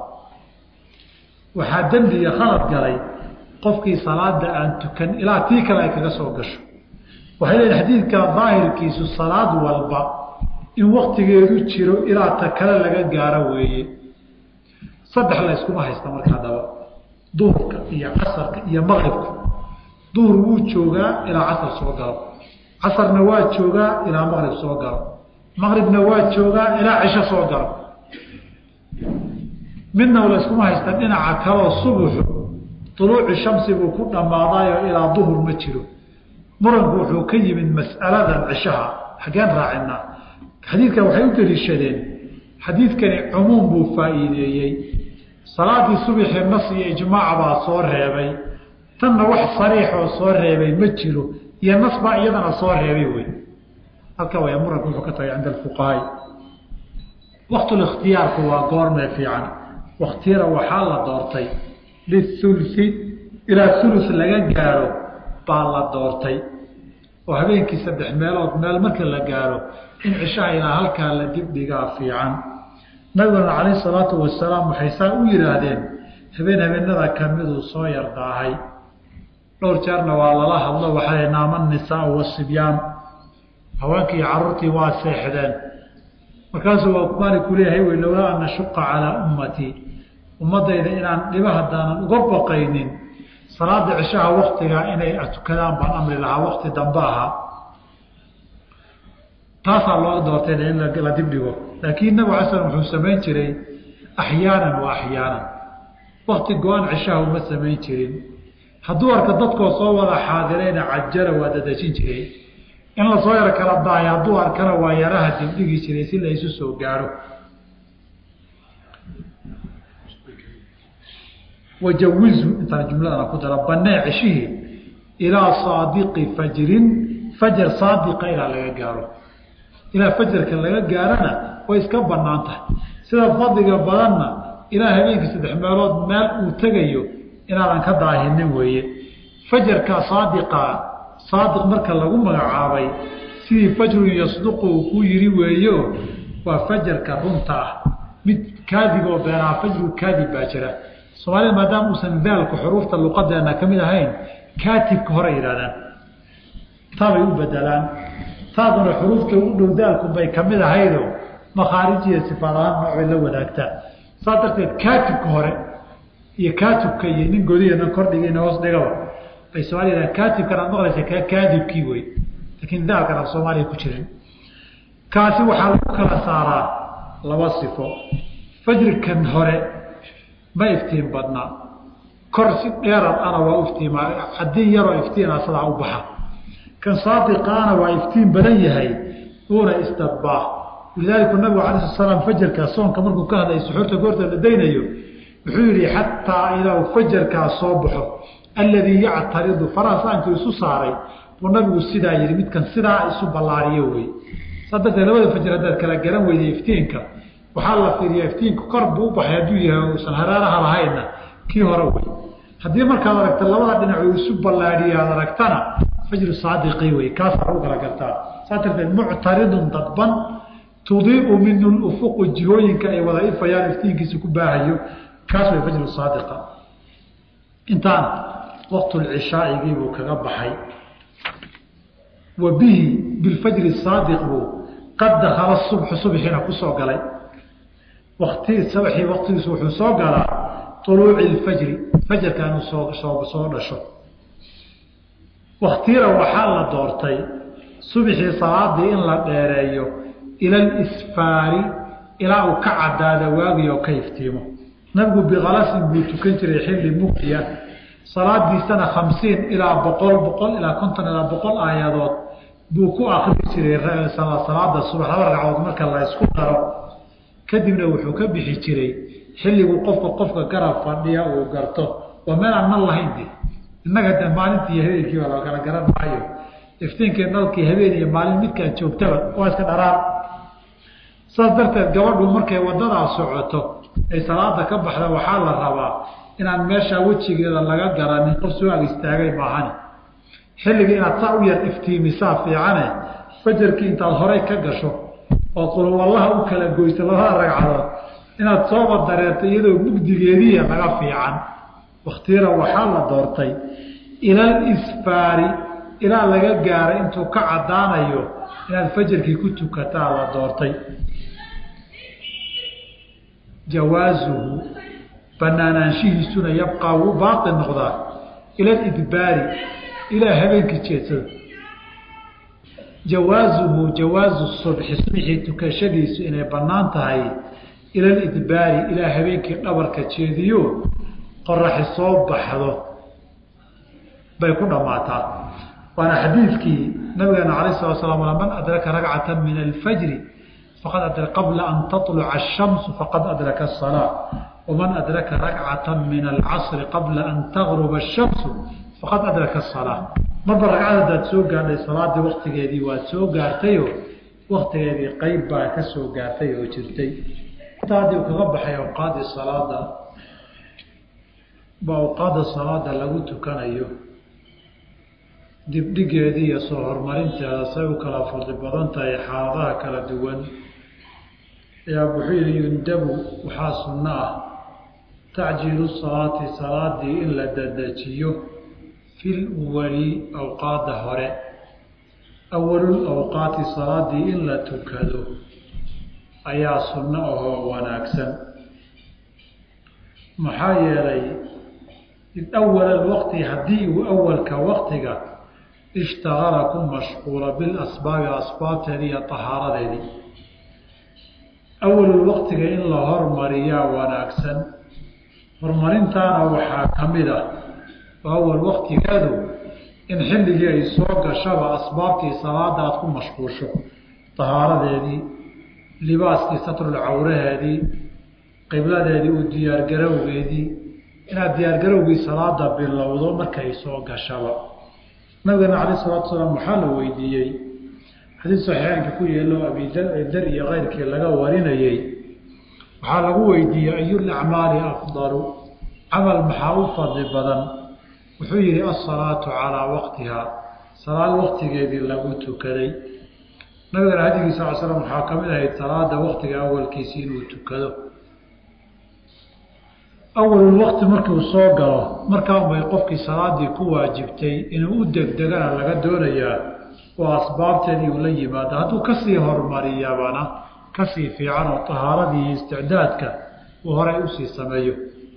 waxaa dembiga khalad galay qofkii salaada aan tukan ilaa tii kale ay kaga soo gasho waxay leeyihin xadiidka daahirkiisu salaad walba in waktigeedu jiro ilaa ta kale laga gaaro weeye saddex la yskuma haysta marka haddaba duhurka iyo casarka iyo maqribka duhur wuu joogaa ilaa casar soo galo casarna waa joogaa ilaa maqrib soo galo maqribna waa joogaa ilaa cisho soo galo midna la yskuma haysta dhinaca kaleo subuxu duluuci shamsi buu ku dhammaadayo ilaa duhur ma jiro muranku wuxuu ka yimid mas'aladan cishaha xaggeen raacinaa xadiidkan waxay u daliishadeen xadiidkani cumuum buu faa'iideeyey salaadii subaxii nas iyo ijmaac baa soo reebay tanna wax sariixoo soo reebay ma jiro iyo nas baa iyadana soo reebay wey halka way muranku wuxuu ka tagay cinda alfuqahaai waqtulikhtiyaarku waa goormee fiican waktiyada waxaa la doortay lithulfi ilaa ulus laga gaaro baa la doortay oo habeenkii saddex meelood meel marka la gaaro in cishaha ilaa halkaa la dibdhigaa fiican nabiguna calayhi salaatu wasalaam waxay saa u yidhaahdeen habeen habeenada kamiduu soo yardaahay dhowr jeerna waa lala hadlo waxaa naama nisaau wasibyaan haweenkii caruurtii waa seexdeen markaasuu waa maaliku leeyahay wey lowlaa an nashuqa calaa ummatii ummadayda inaan dhiba haddaanan uga baqaynin salaada cishaha waktigaa inay tukadaan baan amri lahaa wakti dambe ahaa taasaa loo doortay in la dibdhigo laakiin nabig ala slam wuxuu samayn jiray axyaanan wa axyaanan wakti go-aan cishaha uma samayn jirin hadduu arka dadkoo soo wada xaadirayna cajala waa dadejin jiray in lasoo yaro kala daayo hadduu arkana waa yaraha dibdhigi jiray si la isu soo gaaro wajawizu intaan jumladana ku dara banee ceshihii ilaa saadiqi fajrin fajar saadiqa ilaa laga gaaro ilaa fajarka laga gaarana way iska banaan tahay sida fadliga badanna ilaa habeenkii saddex meelood meel uu tegayo inaadan ka daahinin weeye fajarka saadiqa saadiq marka lagu magacaabay sidii fajrun yasduqu uu ku yiri weeyo waa fajarka runta ah mid kaadib oo beenaa fajru kaadib baa jira soomaalida maadaama uusan daalku xuruufta luqadeena ka mid ahayn kaatibka hore yidhahdaan taabay u bedelaan taaduna xuruufta u dhow daalku bay ka mid ahaydo makhaarijiya sifaad ahaan noocbay la wadaagtaa saas darteed kaatibka hore iyo kaatibka iyo nin godiya nan kordhigayna hoos dhigaba bay soomaalida kaatibkan aad maqlaysa kaa kaadibkii wey laakiin daalkan aan soomaaliya ku jirin kaasi waxaa lagu kala saaraa laba sifo fajrikan hore ma iftiin badnaa kor si dheerad ana waa iftiima haddii yaroo iftiina sidaa u baxa kan saadiqaana waa iftiin badan yahay uuna isdadbaa walidaalika nabigu alay sl slam fajarka soonka markuu ka hadlay suxuurta goorta la daynayo wuxuu yihi xataa ilaa fajarkaa soo baxo alladii yactaridu farasaanku isu saaray buu nabigu sidaa yihi midkan sidaa isu ballaariyo wey saa darteed labada fajr haddaad kala garan weyday iftiinka waxaa la fiiriya iftiinku kor buu u baxay hadduu yahay uusan haraaraha lahaynna kii hore wey haddii markaad aragta labada dhinac uu isu ballaadhiyo aad aragtana fajru saadiqi wey kaasaa lagu kala gartaa saa darteed muctaridun dadban tudiiu minu lufuqu jihooyinka ay wada ifayaan iftiinkiisa ku baahayo kaas way fajru saadiqa intaana waqtulcishaaigii buu kaga baxay wa bihi bilfajri saadiq buu qad dakala subxu subxiina kusoo galay wakti sabaxii waktigiisu wuxuu soo galaa uluuci ilfajri fajarka inuu soo soo soo dhasho waktira waxaa la doortay subxii salaadii in la dheereeyo ila alisfaari ilaa uu ka cadaada waagi oo ka iftiimo nabigu bikalasin buu tukan jiray xilli mugdiya salaadiisana khamsiin ilaa boqol boqol ilaa konton ilaa boqol aayadood buu ku akri jiray salaada subax laba ragcadood marka la isku daro kadibna wuxuu ka bixi jiray xilliguu qofka qofka garab fadhiya uu garto waa meel aan nal lahayn de innaga de maalintii habeenkii baa la kala garan maayo iftiinkii nalkii habeen iyo maalin midkaan joogtaba waa iska dharaan saas darteed gabadhu markay wadadaa socoto ay salaada ka baxda waxaa la rabaa inaan meeshaa wejigeeda laga garanin qof soo ag istaagay maahani xilligii inaad saa u yar iftiimisaa fiicane fajarkii intaad horey ka gasho oo qulwallaha u kala goyso labada ragcadood inaad sooba dareerto iyadoo mugdigeediya laga fiican wakhtira waxaa la doortay ilal isfaari ilaa laga gaaray intuu ka caddaanayo inaad fajarkii ku tukataa la doortay jawaasuhu banaanaanshihiisuna yabqaa wuu baaqi noqdaa ila lidbaari ilaa habeenkii jeedsada jawaasuhu jawaasu subxi subxii tukashadiisu inay bannaan tahay ila lidbaari ilaa habeenkii dhabarka jeediyo qoraxi soo baxdo bay ku dhammaataa waana xadiidkii nabigeena alayh slat slam man adraka ragcata min alfajri faqad qabla an taluca ashamsu faqad adraka asalaa waman adraka rakcata min alcasri qabla an tagruba ashamsu faqad adraka asalaa marba ragcad haddaad soo gaadhay salaadii waktigeedii waad soo gaartayo waktigeedii qeyb baa ka soo gaartay oo jirtay intaadii kaga baxay awqaadii salaada ba awqaadda salaada lagu tukanayo dibdhigeeda iyo soo horumarinteeda say u kala fadli badan tahay xaaladaha kala duwan ayaa wuxuu yihi yundabu waxaa sunno ah tacjiilu salaati salaadii in la dedejiyo fil wali awqaadda hore awalul awqaati salaadii in la tukado ayaa sunno ahoo wanaagsan maxaa yeelay awal alwaqti haddii uu awalka waqtiga ishtaqala ku mashquula bilasbaabi asbaabteedii iyo tahaaradeedii awalul waqtiga in la hormariyaa wanaagsan horumarintaana waxaa ka mid ah oo awal waqtigeedu in xilligii ay soo gashaba asbaabtii salaada aada ku mashquusho tahaaradeedii libaaskii satrul cawraheedii qibladeedii u diyaargarowgeedii inaad diyaargarowgii salaada bilowdo markay soo gashaba nabigeena calayh salatu salaam waxaa la weydiiyey xadiid saxiixeynka ku yeelo abidar iyo keyrkii laga warinayey waxaa lagu weydiiyey ayul acmaali afdalu camal maxaa u fadli badan wuxuu yihi asalaatu calaa waqtihaa salaad waqtigeedii lagu tukaday nabigana hadigiisa sal slam waxaa ka mid ahayd salaada waqtiga awalkiisi inuu tukado awalul waqti markuu soo galo markaanbay qofkii salaadii ku waajibtay inuu u degdegana laga doonayaa oo asbaabteedii uu la yimaado hadduu kasii horumariyabana kasii fiican oo tahaaradii iyo isticdaadka uu horay usii sameeyo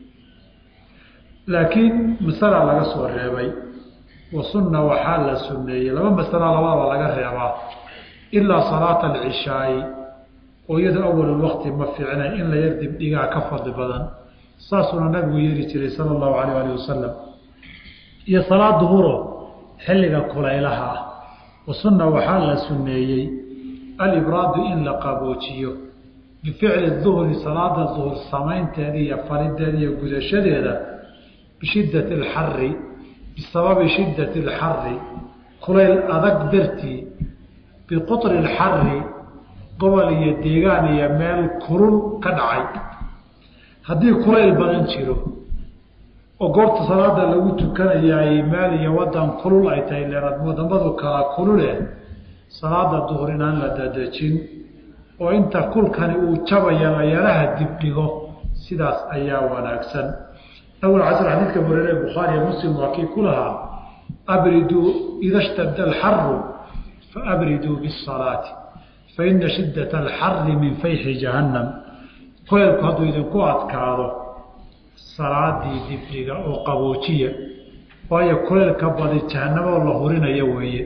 laakiin masala laga soo reebay wa sunna waxaa la sunneeyey laba masala labadaba laga reebaa ilaa salaata alcishaai oo iyadoo awalul waqti ma fiicna in la yar dibdhigaa ka fadli badan saasuuna nabigu yeeri jiray sala allahu alayh alih wasalam iyo salaad duhuro xilliga kulaylaha ah wa sunna waxaa la sunneeyey alibraadu in la qaboojiyo bificli duhri salaada duhur samaynteeda iyo farideeda iyo gudashadeeda bishiddati alxari bisababi shiddati alxari kulayl adag dartii biqutri alxari gobol iyo deegaan iyo meel kulul ka dhacay haddii kulayl badan jiro oo goobta salaada lagu tukanayaay meel iyo wadan kulul ay tahay leeraad wadamadu kala kulule salaada duhur inaan la dadejin oo inta kulkani uu jabaya la yaraha dibdhigo sidaas ayaa wanaagsan awal casr xadiidka wareere bukhaariya muslim waa kii ku lahaa abriduu ida shtada alxaru faabriduu bisalaati faina shiddata alxari min fayxi jahannam kuleelku hadduu idinku adkaado salaadii dibdhiga oo qaboojiya waayo kuleelka badi jahannamoo la hurinayo weeye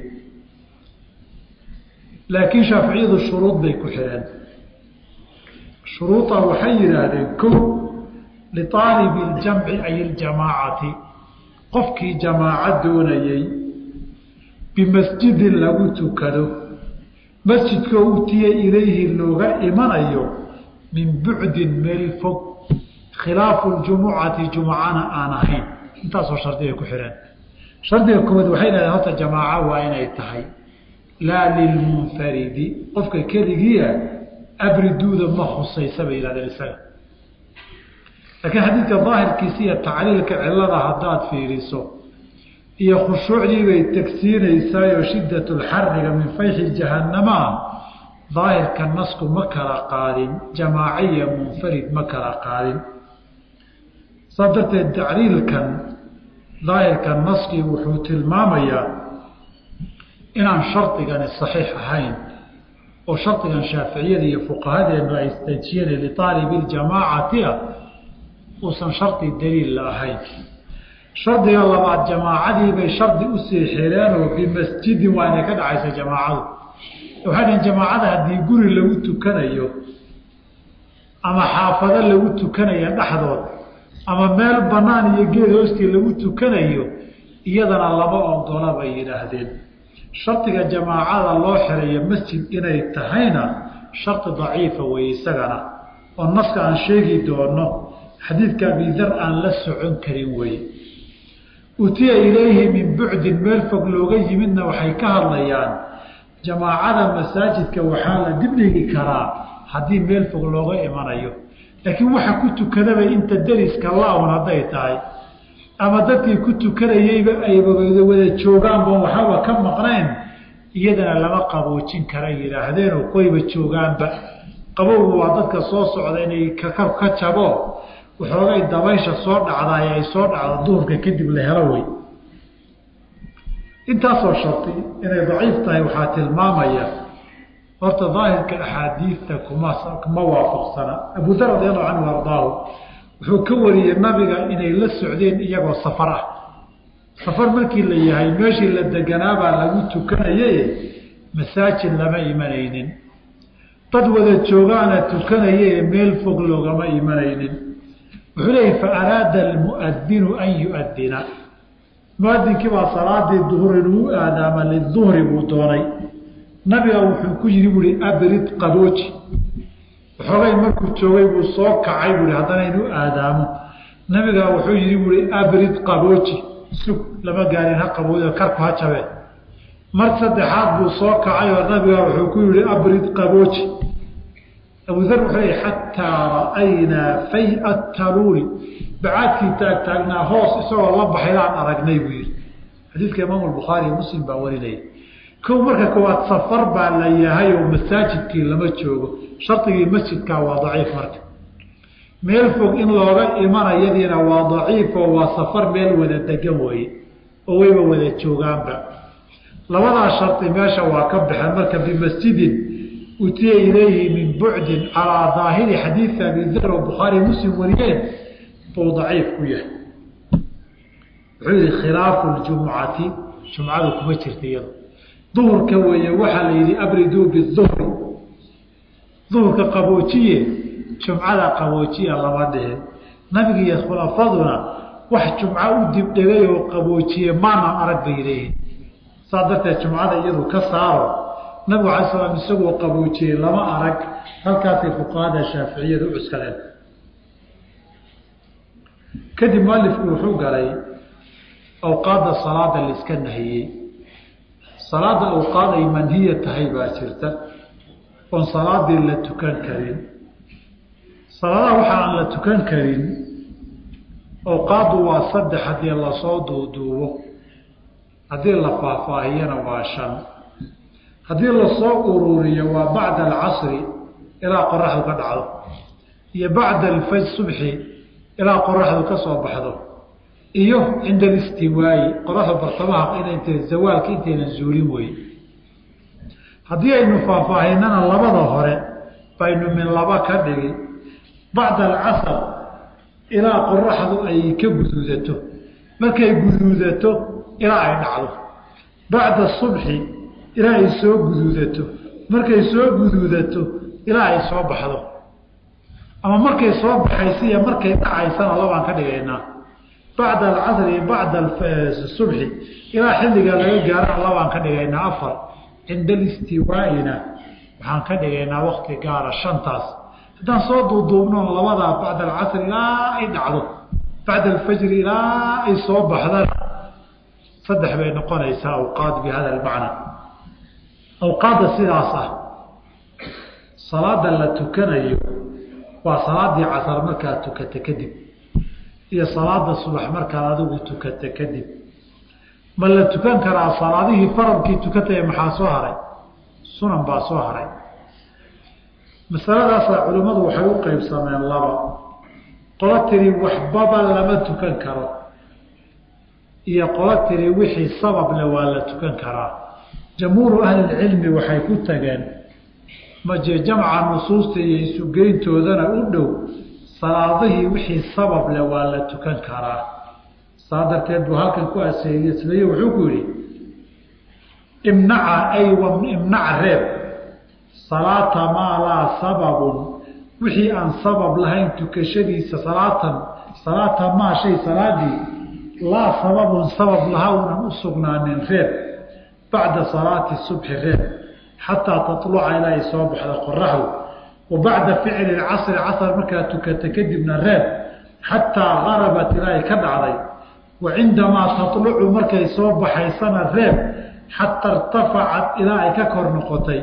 laakiin shaaficiyadu shuruud bay ku xidheen shuruuda waxay yidhaahdeen ko liaalibi iljamci ay iljamaacati qofkii jamaaco doonayey bimasjidin lagu tukado masjidkoo utiya ilayhi looga imanayo min bucdin meel fog khilaafu ljumucati jumcana aan ahayn intaasoo shardigay ku xidheen shardiga koowaad waxay dhahdeen horta jamaaco waa inay tahay laa lilmunfaridi qofka keligiia abriduuda ma khusaysa bay yihahdeen isaga laakiin xadiidka daahirkiisa iyo tacliilka cilada haddaad fiiriso iyo khushuucdii bay tegsiinaysaayoo shiddat lxariga min fayxi jahannamaa daahirka nasku ma kala qaadin jamaaciya munfarid ma kala qaadin saas darteed tacliilkan daahirka naskii wuxuu tilmaamayaa inaan shardigani saxiix ahayn oo shardigan shaaficiyada iyo fuqahadeenu ay istajiyeen liaalibi ljamaacati ah uusan shardi daliil la ahayn shardiga labaad jamaacadiibay shardi usii xireenoo bimasjidin waa inay ka dhacaysa jamaacadu waxay dhaheen jamaacada haddii guri lagu tukanayo ama xaafado lagu tukanayo dhexdood ama meel bannaan iyo geed hoostii lagu tukanayo iyadana lama ogola bay yidhaahdeen shardiga jamaacada loo xirayo masjid inay tahayna shardi daciifa wey isagana oo naska aan sheegi doono xadiidka abidar aan la socon karin wey utiya ilayhi min bucdin meel fog looga yimidna waxay ka hadlayaan jamaacada masaajidka waxaa la dibdhigi karaa haddii meel fog looga imanayo laakiin waxa ku tukadabay inta deriska la-un hadday tahay ama dadkii ku tukanayeyba ayba wada joogaanba waxaba ka maqnayn iyadana lama qaboojin kara yidhaahdeen oo koyba joogaanba qabowga waa dadka soo socda inay kakab ka jabo waxoogay dabaysha soo dhacdaay ay soo dhacdo duhurka kadib la helo wey intaasoo sharti inay daciif tahay waxaa tilmaamaya horta daahirka axaadiidta kuma kuma waafaqsana abu dar radi allahu canhu ardaahu wuxuu ka wariyey nabiga inay la socdeen iyagoo safar ah safar markii la yahay meeshii la deganaabaa lagu tukanaye masaajid lama imanaynin dad wada joogaana tukanaye meel fog loogama imanaynin wuxuu leeyahy fa araada almuadinu an yuadina muadinkii baa salaadii duhur inuu aadaama liduhri buu doonay nabiga wuxuu ku yidhi buui abrid qabooji waxoogay markuu joogay buu soo kacay buui haddana inuu aadaamo nabiga wuxuu yidhi buui abrid qabooji sug lama gaarin ha qabooji karku ha jabee mar saddexaad buu soo kacay oo nabiga wuxuu ku yihi abrid qabooji abudar wuxuu leeyahy xataa ra'aynaa fay-a taluuli bacaadkii taagtaagnaa hoos isagoo la baxaydaan aragnay buu yidhi xadiidka imaamu albukhaari iyo muslim baa warinaya kow marka koowaad safar baa la yahay oo masaajidkii lama joogo shardigii masjidkaa waa daciif marka meel fog in looga imanayadiina waa daciif oo waa safar meel wada degan weeye oo wayba wada joogaanba labadaa shardi meesha waa ka baxeen marka bimasjidin utiya ilayhi min bucdin calaa daahiri xadiidi abi dar oo bukhaari muslim wariyeen buu daciif ku yahay wuxuu yihi khilaafu ljumucati jumcadu kuma jirta iyado duhurka weeye waxaa la yidhi abriduu biduhri duhurka qaboojiye jumcada qaboojiya lama dhihin nabiga iyo khulafaduna wax jumco u dibdhegay oo qaboojiye maanan arag bay leeyihin saas darteed jumcada iyadu ka saaro nabigu alay slam isagoo qaboojiyey lama arag halkaasay fuqahada shaaficiyadu u cuskadeen kadib mualifku wuxuu galay awqaadda salaada laiska nahiyey salaada awqaad ay manhiya tahay baa jirta oon salaadii la tukan karin salaadaha waxa aan la tukan karin awqaaddu waa saddex haddii lasoo duuduubo haddii la faahfaahiyana waa shan haddii lasoo ururiyo waa bacda alcasri ilaa qoraxdu ka dhacdo iyo bacda alfaj subxi ilaa qoraxdu ka soo baxdo iyo cinda alistiwaayi qoraxda bartamaha inaynt zawaalka intaynan zuulin weye haddii aynu faahfaahinana labada hore baynu min laba ka dhigi bacda alcasr ilaa qoraxdu ay ka guduudato markay guduudato ilaa ay dhacdo bacda subxi ilaa ay soo guduudato markay soo guduudato ilaa ay soo baxdo ama markay soo baxaysa iyo markay dhacaysana labaan ka dhigaynaa bacda alcasri bacda subxi ilaa xilliga laga gaarana labaan ka dhigaynaa afar cinda alistiwaaina waxaan ka dhigaynaa wakti gaara shantaas haddaan soo duuduubno labadaa bacda alcasri ilaa ay dhacdo bacda alfajri ilaa ay soo baxdana saddex bay noqonaysaa awqaad bi hada almacna awqaadda sidaas ah salaada la tukanayo waa salaadii casar markaad tukata kadib iyo salaada subax markaad adigu tukata kadib ma la tukan karaa salaadihii faradkii tukataya maxaa soo haray sunan baa soo haray masaladaasa culimmadu waxay u qeybsameen laba qolo tiri waxbaba lama tukan karo iyo qolo tiri wixii sabable waa la tukan karaa jamhuuru ahlilcilmi waxay ku tageen maje jamca nusuusta iyo isugeyntoodana u dhow salaadihii wixii sabab leh waa la tukan karaa saa darteed buu halkan ku aseeyesleye wuxuu ku yidhi imnaca ay imnac reeb salaata maa laa sababun wixii aan sabab lahayn tukashadiisa salaatan salaata maa shay salaadii laa sababun sabab lahaa unan u sugnaanin reeb bacda salaati subxi reeb xataa taluca ilaa ay soo baxdo qoraxdu wa bacda ficli casri casr markaad tukata kadibna reeb xataa garabat ilaa ay ka dhacday wa cindamaa talucu markay soo baxaysana reeb xataa irtafacat ilaa ay ka kor noqotay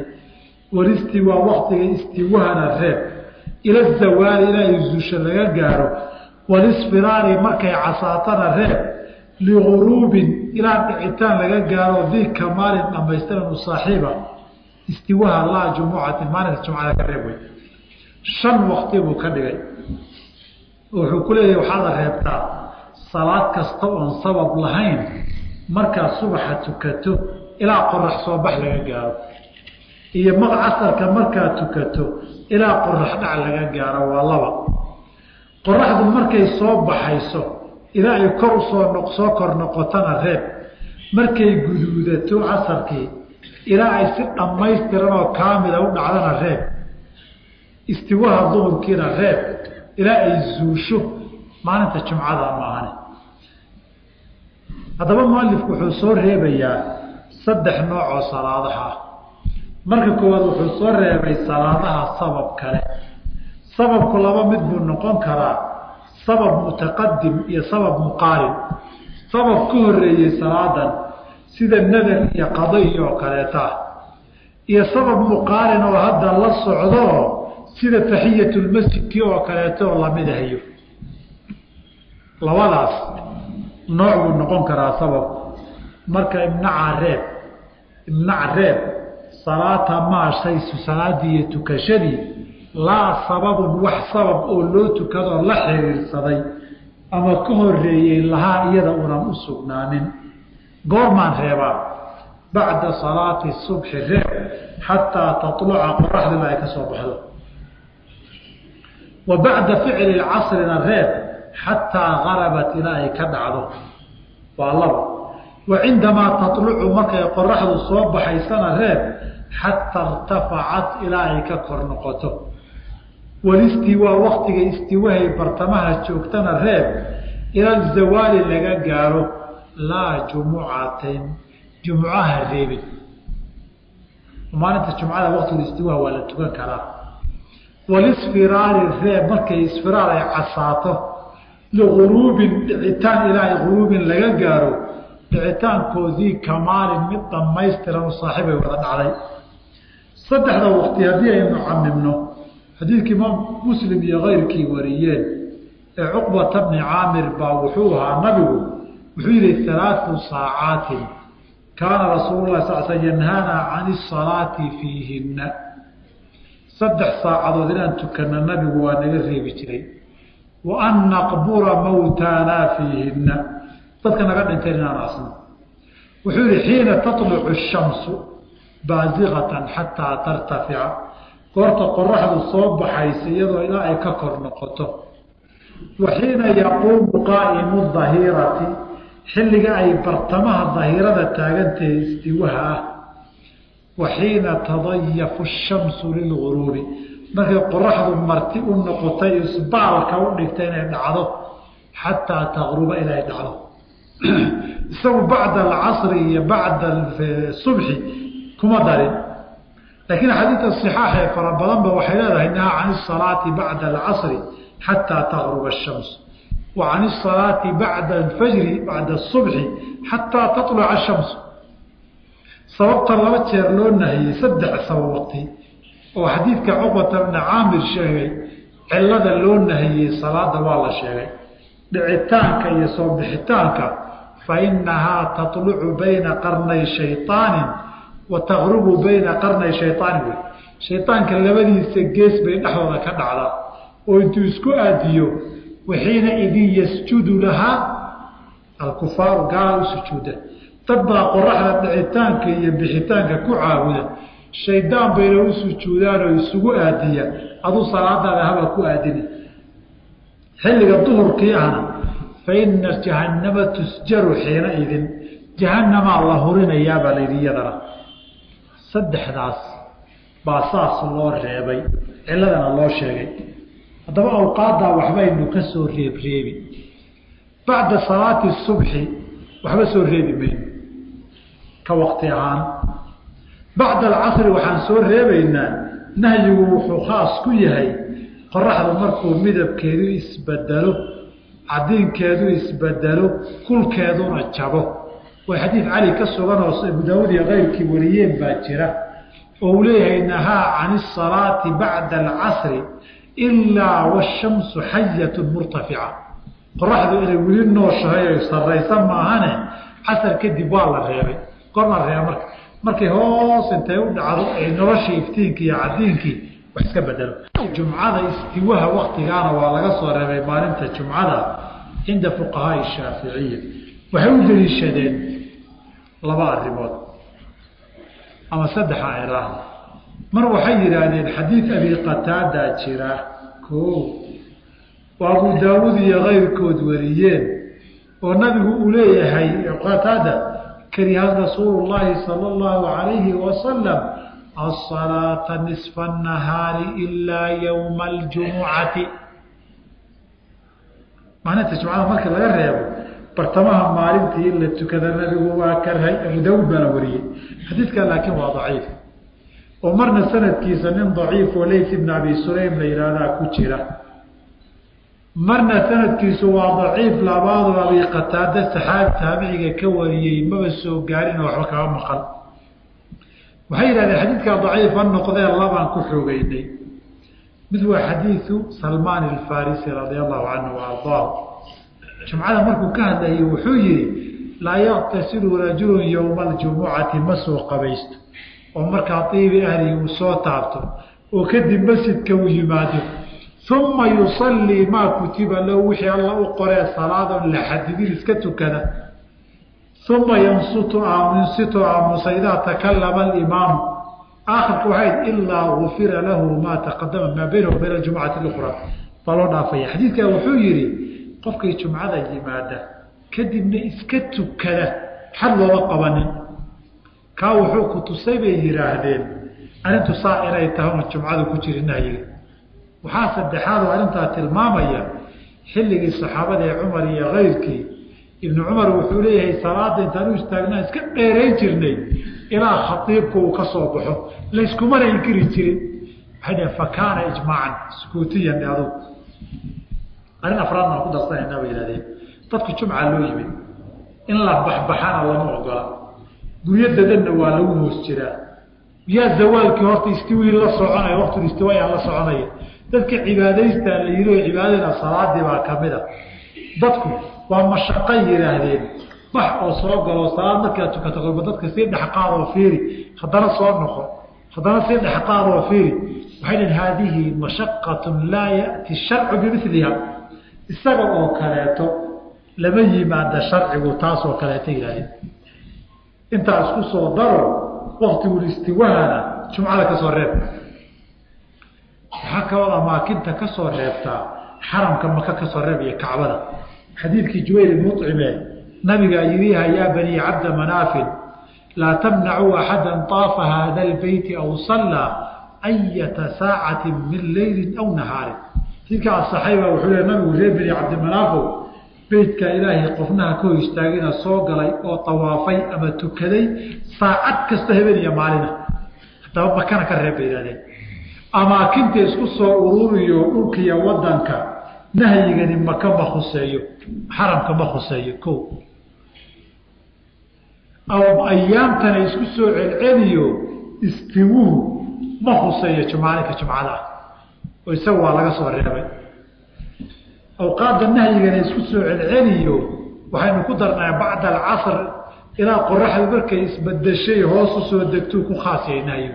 walistiwaa waktiga istiwahana reeb ila zawaali ilaa ay zuusha laga gaaro walisfiraari markay casaatana reeb liguruubin ilaa dhicitaan laga gaaro dii kamaalin dhamaystiran u saaxiiba istiwaha laa jumucatin maalinka jumcada ka reeb wey shan wakti buu ka dhigay wuxuu ku leeyahay waxaada reebtaa salaad kasta oon sabab lahayn markaad subaxa tukato ilaa qorax soo bax laga gaaro iyo maq casarka markaad tukato ilaa qorax dhac laga gaaro waa laba qoraxdu markay soo baxayso ilaa ay kor usoo soo kor noqotona reeb markay guduudato casarkii ilaa ay si dhammaystiran oo kaamila u dhacdana reeb istiwaha duhurkiina reeb ilaa ay zuusho maalinta jumcada maahane haddaba mualifku wuxuu soo reebayaa saddex nooc oo salaadaha ah marka koowaad wuxuu soo reebay salaadaha sabab kale sababku laba mid buu noqon karaa sabab mutaqadim iyo sabab muqaarin sabab ka horeeyey salaadan sida nadar iyo qadayi oo kaleeta ah iyo sabab muqaarin oo hadda la socdo sida taxiyatulmasjidkii oo kaleeto oo lamid ahayo labadaas nooc buu noqon karaa sababku marka imnaca reeb imnac reeb salaata maashaysu salaadii iyo tukashadii laa sababun wax sabab oo loo tukadoo la xiriirsaday ama ka horeeyey lahaa iyada unan u sugnaanin goormaan reebaa bacda salaati subxi reeb xataa taluca qoraxdila ay ka soo baxdo wa bacda ficli casrina reeb xataa garabat ilaa ay ka dhacdo waa laba wa cindamaa talucu markay qoraxdu soo baxaysana reeb xataa irtafacat ilaa ay ka kor noqoto walistiwaa waktiga istiwahay bartamaha joogtana reeb ila zawaali laga gaaro laa jumucatin jumcaha reebin maalinta jumcada waqtigu istiwaha waa la tukan karaa walisfiraari reeb markay isfiraar ay casaato liguruubin dhicitaan ilaa ay guruubin laga gaaro dhicitaankoodii kamaalin mid dhammaystiran u saaxiibay wada dhacday saddexda waqti haddii aynu camimno xadiidkii imaam muslim iyo keyrkii wariyeen ee cuqbata bni caamir baa wuxuu ahaa nabigu wuxuu yihi alaau saacaatin kaana rasuulu lah sal sl yanhaana can isalaati fiihinna saddex saacadood inaan tukana nabigu waa naga reebi jiray wa an naqbura mawtaanaa fiihinna dadka naga dhinteen inaan asno wuxuu yihi xiina talucu shamsu baasiqatan xataa tartafica goorta qoraxdu soo baxaysa iyadoo ilaa ay ka kor noqoto wa xiina yaquumu qaa'imu dahirati xilliga ay bartamaha dahirada taagantahay istiwaha ah wa xiina tadayafu shamsu lilguruubi markay qoraxdu marti u noqotay isbaalka u dhigta inay dhacdo xataa taqruba inay dhacdo isagu bacda alcasri iyo bacda subxi kuma darin laakiin xadiidka صixaaxee fara badanba waxay leedahay nahaa can الsalaati bacda alcasri xataa taqruba الshams wa can الsalaati bacda alfajri bacda الصubxi xataa taطluca الshams sababta laba jeer loo nahiyey saddex sabab waqti oo xadiidka cuqbata bna caamir sheegay cilada loo nahiyey salaada waa la sheegay dhicitaanka iyo soo bixitaanka fainahaa taطlucu bayna qarnay shayطaani wa taqrubu bayna qarnay shayطaani wey shayطaanka labadiisa gees bay dhexdooda ka dhacdaa oo intuu isku aadiyo waxiina idin yasjudu lahaa alkufaaru gaala u sujuuda dad baa qoraxda dhicitaanka iyo bixitaanka ku caabuda shaydaan bayna u sujuudaan oo isugu aadiya aduu salaadaada haba ku aadina xilliga duhurkii ahna fa ina jahannama tusjaru xiina idin jahannamaa la hurinayaabaa la yidhi iyadana saddexdaas baa saas loo reebay ciladana loo sheegay haddaba awqaaddaa waxbaynu ka soo reebreebi bacda salaati subxi waxba soo reebi mayno ka waqti ahaan bacda alcasri waxaan soo reebaynaa nahyigu wuxuu khaas ku yahay qoraxdu markuu midabkeedu isbedelo cadiinkeedu isbedelo kulkeeduna jabo way xadiid cali ka sugan oo abu daawud iyo keyrkii wariyeen baa jira oo uu leeyahay nahaa can isalaati bacda alcasri ilaa washamsu xayatu murtafica qoraxdu inay weli nooshahay o sarraysa maahane casar kadib waa la reebay goorma la reeba marka markay hoos intay u dhacdo ay noloshii iftiinkii iyo cadiinkii wax iska bedelo jumcada istiwaha waktigaana waa laga soo reebay maalinta jumcada cinda fuqahaai shaaficiya waxay u deliishadeen laba arrimood ama saddexa eraahda mar waxay yidhaahdeen xadiid abi qataadaa jira koo oo abu daawuud iyo kayrkood wariyeen oo nabigu uu leeyahay qataada kariha rasuulu llaahi sala allahu alayhi wasalam asalaata nisfa nahaari ilaa yowma aljumucati maalinta jumcada marka laga reebo bartamaha maalintii in la tukada nabigu waa karhay abu daawuud baana wariyey xadiidkan laakiin waa daciif oo marna sanadkiisa nin daciif oo leyt ibn abi sulaym la yihahdaa ku jira marna sanadkiisu waa daciif labaadoo abi qataada saxaabi taabiciga ka wariyey maba soo gaarin oo waxba kaga maqan waxay yidhahdeen xadiidkaa daciifa noqdee labaan ku xoogeynay mid waa xadiidu salmaan alfarisi radia allahu canhu wa ardaahu jumcada markuu ka hadlayay wuxuu yihi laa yaqtasilu rajulun yowma aljumucati ma soo qabaysto oo markaa iibi ahlihi uu soo taabto oo kadib masjidka uu yimaado uma yusallii maa kutiba lahu wixii alla u qoree salaadon la xadidin iska tukada uma yansutu aamunsitu aamusa idaa takalama alimaamu aakhirka waxayd ilaa gufira lahu maa taqadama maa baynahu bayna jumcati اlukra baa loo dhaafaya xadiidkaa wuxuu yihi qofkii jumcada yimaada kadibna iska tukada xad looma qabanin kaa wuxuu ku tusay bay yidhaahdeen arrintu saa inay tahay un jumcadu ku jirin nahyiga waxaa saddexaad oo arrintaa tilmaamaya xilligii saxaabada ee cumar iyo kayrkii ibnu cumar wuxuu leeyahay salaada intaan u istaagnaa iska dheerayn jirnay ilaa khaiibku uu ka soo baxo layskumana inkiri jirin waxay dhaheen fa kaana ijmaacan sukuutiyan adug arrin afraadna aan ku darsanayna bay yihahdeen dadku jumca loo yimid in la baxbaxana lama ogola guryo dadanna waa lagu hoos jiraa yaa zawaalkii horta istiwii la soconaya waqtul istiwaayaa la soconaya dadka cibaadaystaa la yidhi oo cibaadada salaadii baa kamid a dadku waa mashaqo yidhaahdeen bax oo soo galo salaad markaad tukato kolba dadka sii dhexqaadoo fiiri haddana soo noqo haddana sii dhexqaadoo fiiri waxay dhaheen haadihi mashaqatun laa ya'ti sharcu bimiliha isaga oo kaleeto lama yimaada sharcigu taasoo kaleeto yidhahdeen intaa isku soo daro waktigul istiwahana jumcada ka soo reeb waxaa kaloo amaakinta ka soo reebtaa xaramka maka ka soo reeb iyo kacbada xadiidkii jubayl mucime nabigaa yiriha yaa banii cabda manaafin laa tamnacuu axada طaafa hada lbeyti aw sallaa ayata saacati min leyli aw nahaarin xadiidka asaxay baa wuxuu le nabigu reer bani cabdimanaafo beytka ilaahay qofnaha ka hor istaagina soo galay oo tawaafay ama tukaday saacad kasta habeen iyo maalina haddaba makana ka reeb bay yihahdeen amaakinta isku soo ururiyo dhulkiiyo wadanka nahyigani maka ma khuseeyo xaramka ma khuseeyo ko aw ayaamtana isku soo celceliyo istiwuhu ma khuseeyo jumaalinka jumcada ah oo isaga waa laga soo reebay awqaadda nahyigana isku soo celceliyo waxaynu ku darnaa bacda alcasr ilaa qoraxdu markay isbadeshay hoos u soo degtuu ku khaasiyay nahyigu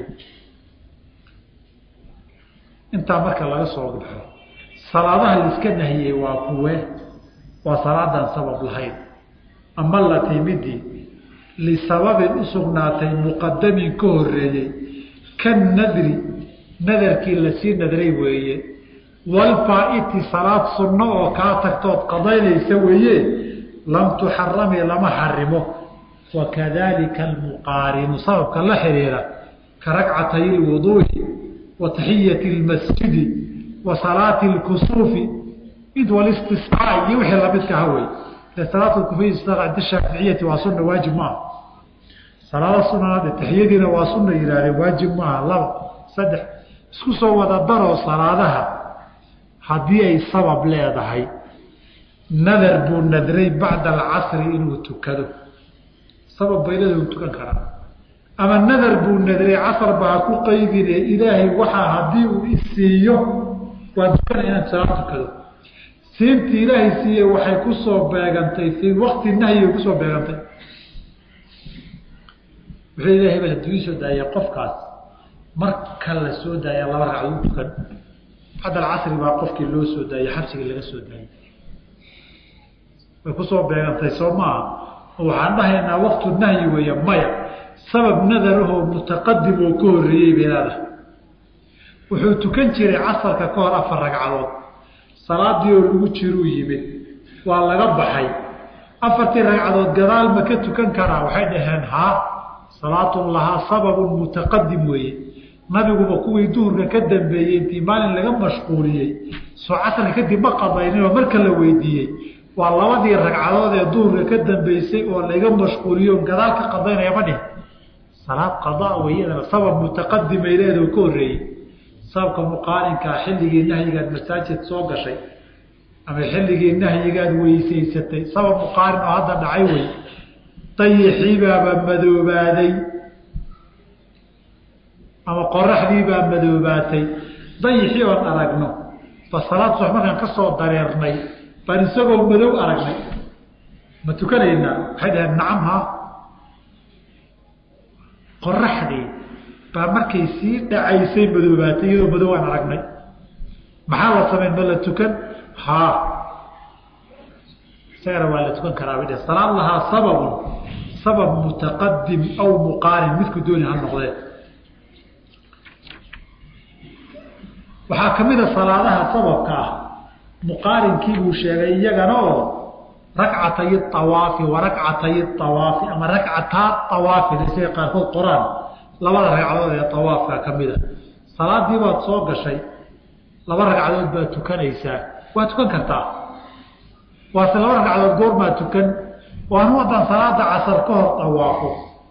intaa marka laga soo baxo salaadaha laiska nahiyey waa kuwe waa salaadaan sabab lahayn ama la timidii lisababin u sugnaatay muqadamin ka horeeyey kan nadri nadarkii lasii nadray weeye walfaaiti salaad sunno oo kaa tagtood qadaynaysa weeye lam tuxarami lama xarimo wakadalika almuqaarinu sababka la xiriira ka ragcatay lwuduu'i wa taxiyati lmasjidi wa salaati lkusuufi id walistisqaa iyo wixii lamidka ha wey salaat kufiy cinda shaaficiyati waa sunna waajib maaha salaada sunanaad taxiyadiina waa sunna yihaahdeen waajib maaha laba saddex isku soo wada daroo salaadaha haddii ay sabab leedahay nadar buu nadray bacda alcasri inuu tukado sabab baylada u tukan karaa ama nadar buu nadray casarba ha ku qaydine ilaahay waxaa haddii uu isiiyo waa tukana inaan salaad tukado siintii ilaahay siiye waxay ku soo beegantay fii wakti nahyigay kusoo beegantay wuxuu ilahay hebel hadduu ii soo daaya qofkaas marka la soo daaya laba ragcad u tukan bacd alcasri baa qofkii loo soo daayey xabsigii laga soo daayey way kusoo beegantay soo maaha oo waxaan dhahaynaa waktu nahyi weeye maya sabab nadarahoo mutaqadim oo ka horreeyey bay leedahay wuxuu tukan jiray casarka ka hor afar ragcadood salaadii oo lagu jiruu yimid waa laga baxay afartii ragcadood gadaal ma ka tukan karaa waxay dhaheen haa salaatun lahaa sababun mutaqadim weeye nabiguba kuwii duhurka ka dambeeyey intii maalin laga mashquuliyey soo casarka kadib ma qadayninoo marka la weydiiyey waa labadii ragcadood ee duhurka ka dambeysay oo laga mashquuliyo gadaal ka qadaynaya ma dhihin salaad qadaa weyadana sabab mutaqadimay leedaho ka horreeyey sababka muqaarinkaa xilligii nahyigaad masaajid soo gashay ama xilligii nahyigaad weysaysatay sabab muqaarin oo hadda dhacay wey dayixiibaaba madoobaaday ama qoraxdiibaa madoobaatay dayixii oon aragno ba salaad subax markaan ka soo dareernay baan isagoo madow aragnay ma tukanaynaa waxay dhaheen nacam ha qoraxdii baa markay sii dhacaysay madoobaatay iyadoo madow aan aragnay maxaa la samayn ma la tukan haa isagana waa la tukan karaa bay dheh salaad lahaa sababun sabab mutaqadim aw muqaarin midku dooni ha noqdee waxaa ka mid a salaadaha sababka ah muqaarinkii buu sheegay iyagana oo rakcatay awaafi wa rakcatay awaafi ama rakcataa awaafi isaga qaarkood qoraan labada ragcadood ee awaafka ka mid a salaadii baad soo gashay laba ragcadood baad tukanaysaa waa tukan kartaa waase laba ragcadood goormaa tukan waanu haddaan salaada casar ka hor awaafo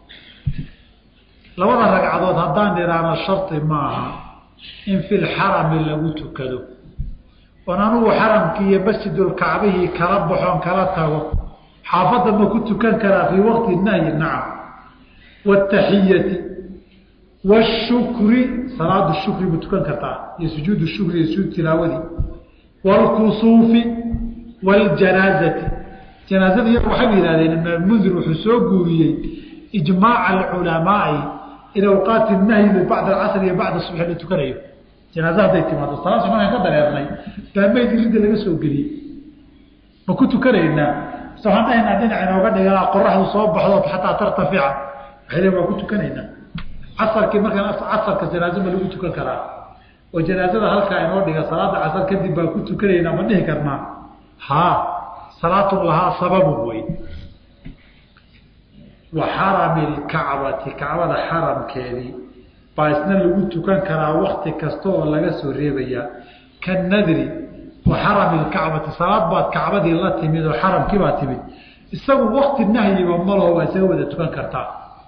labada ragcadood haddaan idhaahno shardi maaha in fi lxarami lagu tukado oon anugu xaramkii iyo masjidulkacbihii kala baxoon kala tago xaafadda ma ku tukan karaa fii waqti nahyi nacam wataxiyati washukri salaadu shukri ma tukan kartaa iyo sujuudu shukri iyo sujuud tilaawadii waalkusuufi waljanaazati janaazada iyagu waxay yihahdeen ibnmundir wuxuu soo guuriyey ijmaaca alculamaai in awqaati nahyi bacda alcasr iyo bacda subxi la tukanayo janaaza hadday timaado salaad subax markaan ka dareernay baa meyd iridda laga soo geliyey ma ku tukanaynaa mise waxaan dhahaynaa dhinac inooga dhiganaa qoraxdu soo baxdo xataa tartafica waxay leein waa ku tukanaynaa casarkii markaan casarka janaazo ma lagu tukan karaa oo janaazada halkaa inoo dhiga salaada casar kadib baan ku tukanaynaa ma dhihi karnaa haa salaatun lahaa sababun wey wa xarami lkacbati kacbada xaramkeedii baa isna lagu tukan karaa wakti kasta oo laga soo reebayaa kanadri wa xarami lkacbati salaad baad kacbadii la timid oo xaramkii baa timid isagu wakti nahyiba malaho waa isaga wada tukan kartaa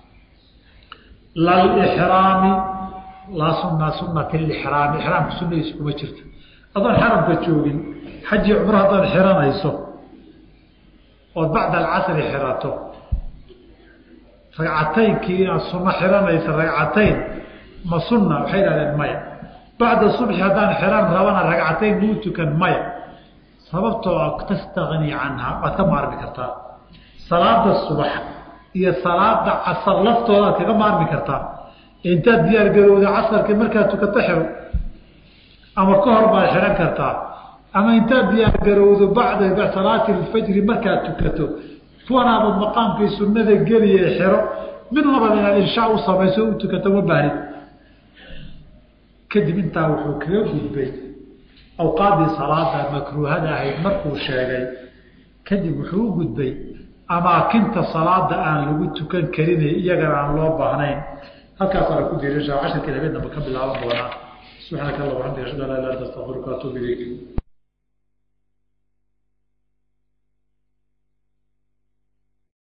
lalxraami laa suna sunati lixraami ixraamka sunadiisu kuma jirto adoon xaramka joogin xaji cumro haddaad xiranayso ood bacda alcasri xirato ragcataynkii inaad suno xiranaysa ragcatayn ma sunna waxay idhahdeen maya bacda subxi haddaan xiran rabana ragcatayn muu tukan maya sababtoo a tastagni canha waad ka maarmi kartaa salaada subax iyo salaada casar laftoodaad kaga maarmi kartaa intaad diyaargarowda casarkii markaad tukato xiro ama ka hor baad xihan kartaa ama intaad diyaargarowdo bacda salaati lfajri markaad tukato kuwanaaba maqaamkii sunnada geliye xiro mid labada inaad inshaa u samayso u tukato ma baahnid kadib intaa wuxuu kaga gudbay awqaaddii salaada makruuhada ahayd markuu sheegay kadib wuxuu u gudbay amaakinta salaada aan lagu tukan karin iyagana aan loo baahnayn halkaasaana ku diirisha casharkii habeen damba ka bilaaban doonaa subxaanaka allah waxamdika ashhadu an laa ilaha illa anta astaghfiruka wa atuubu ilayk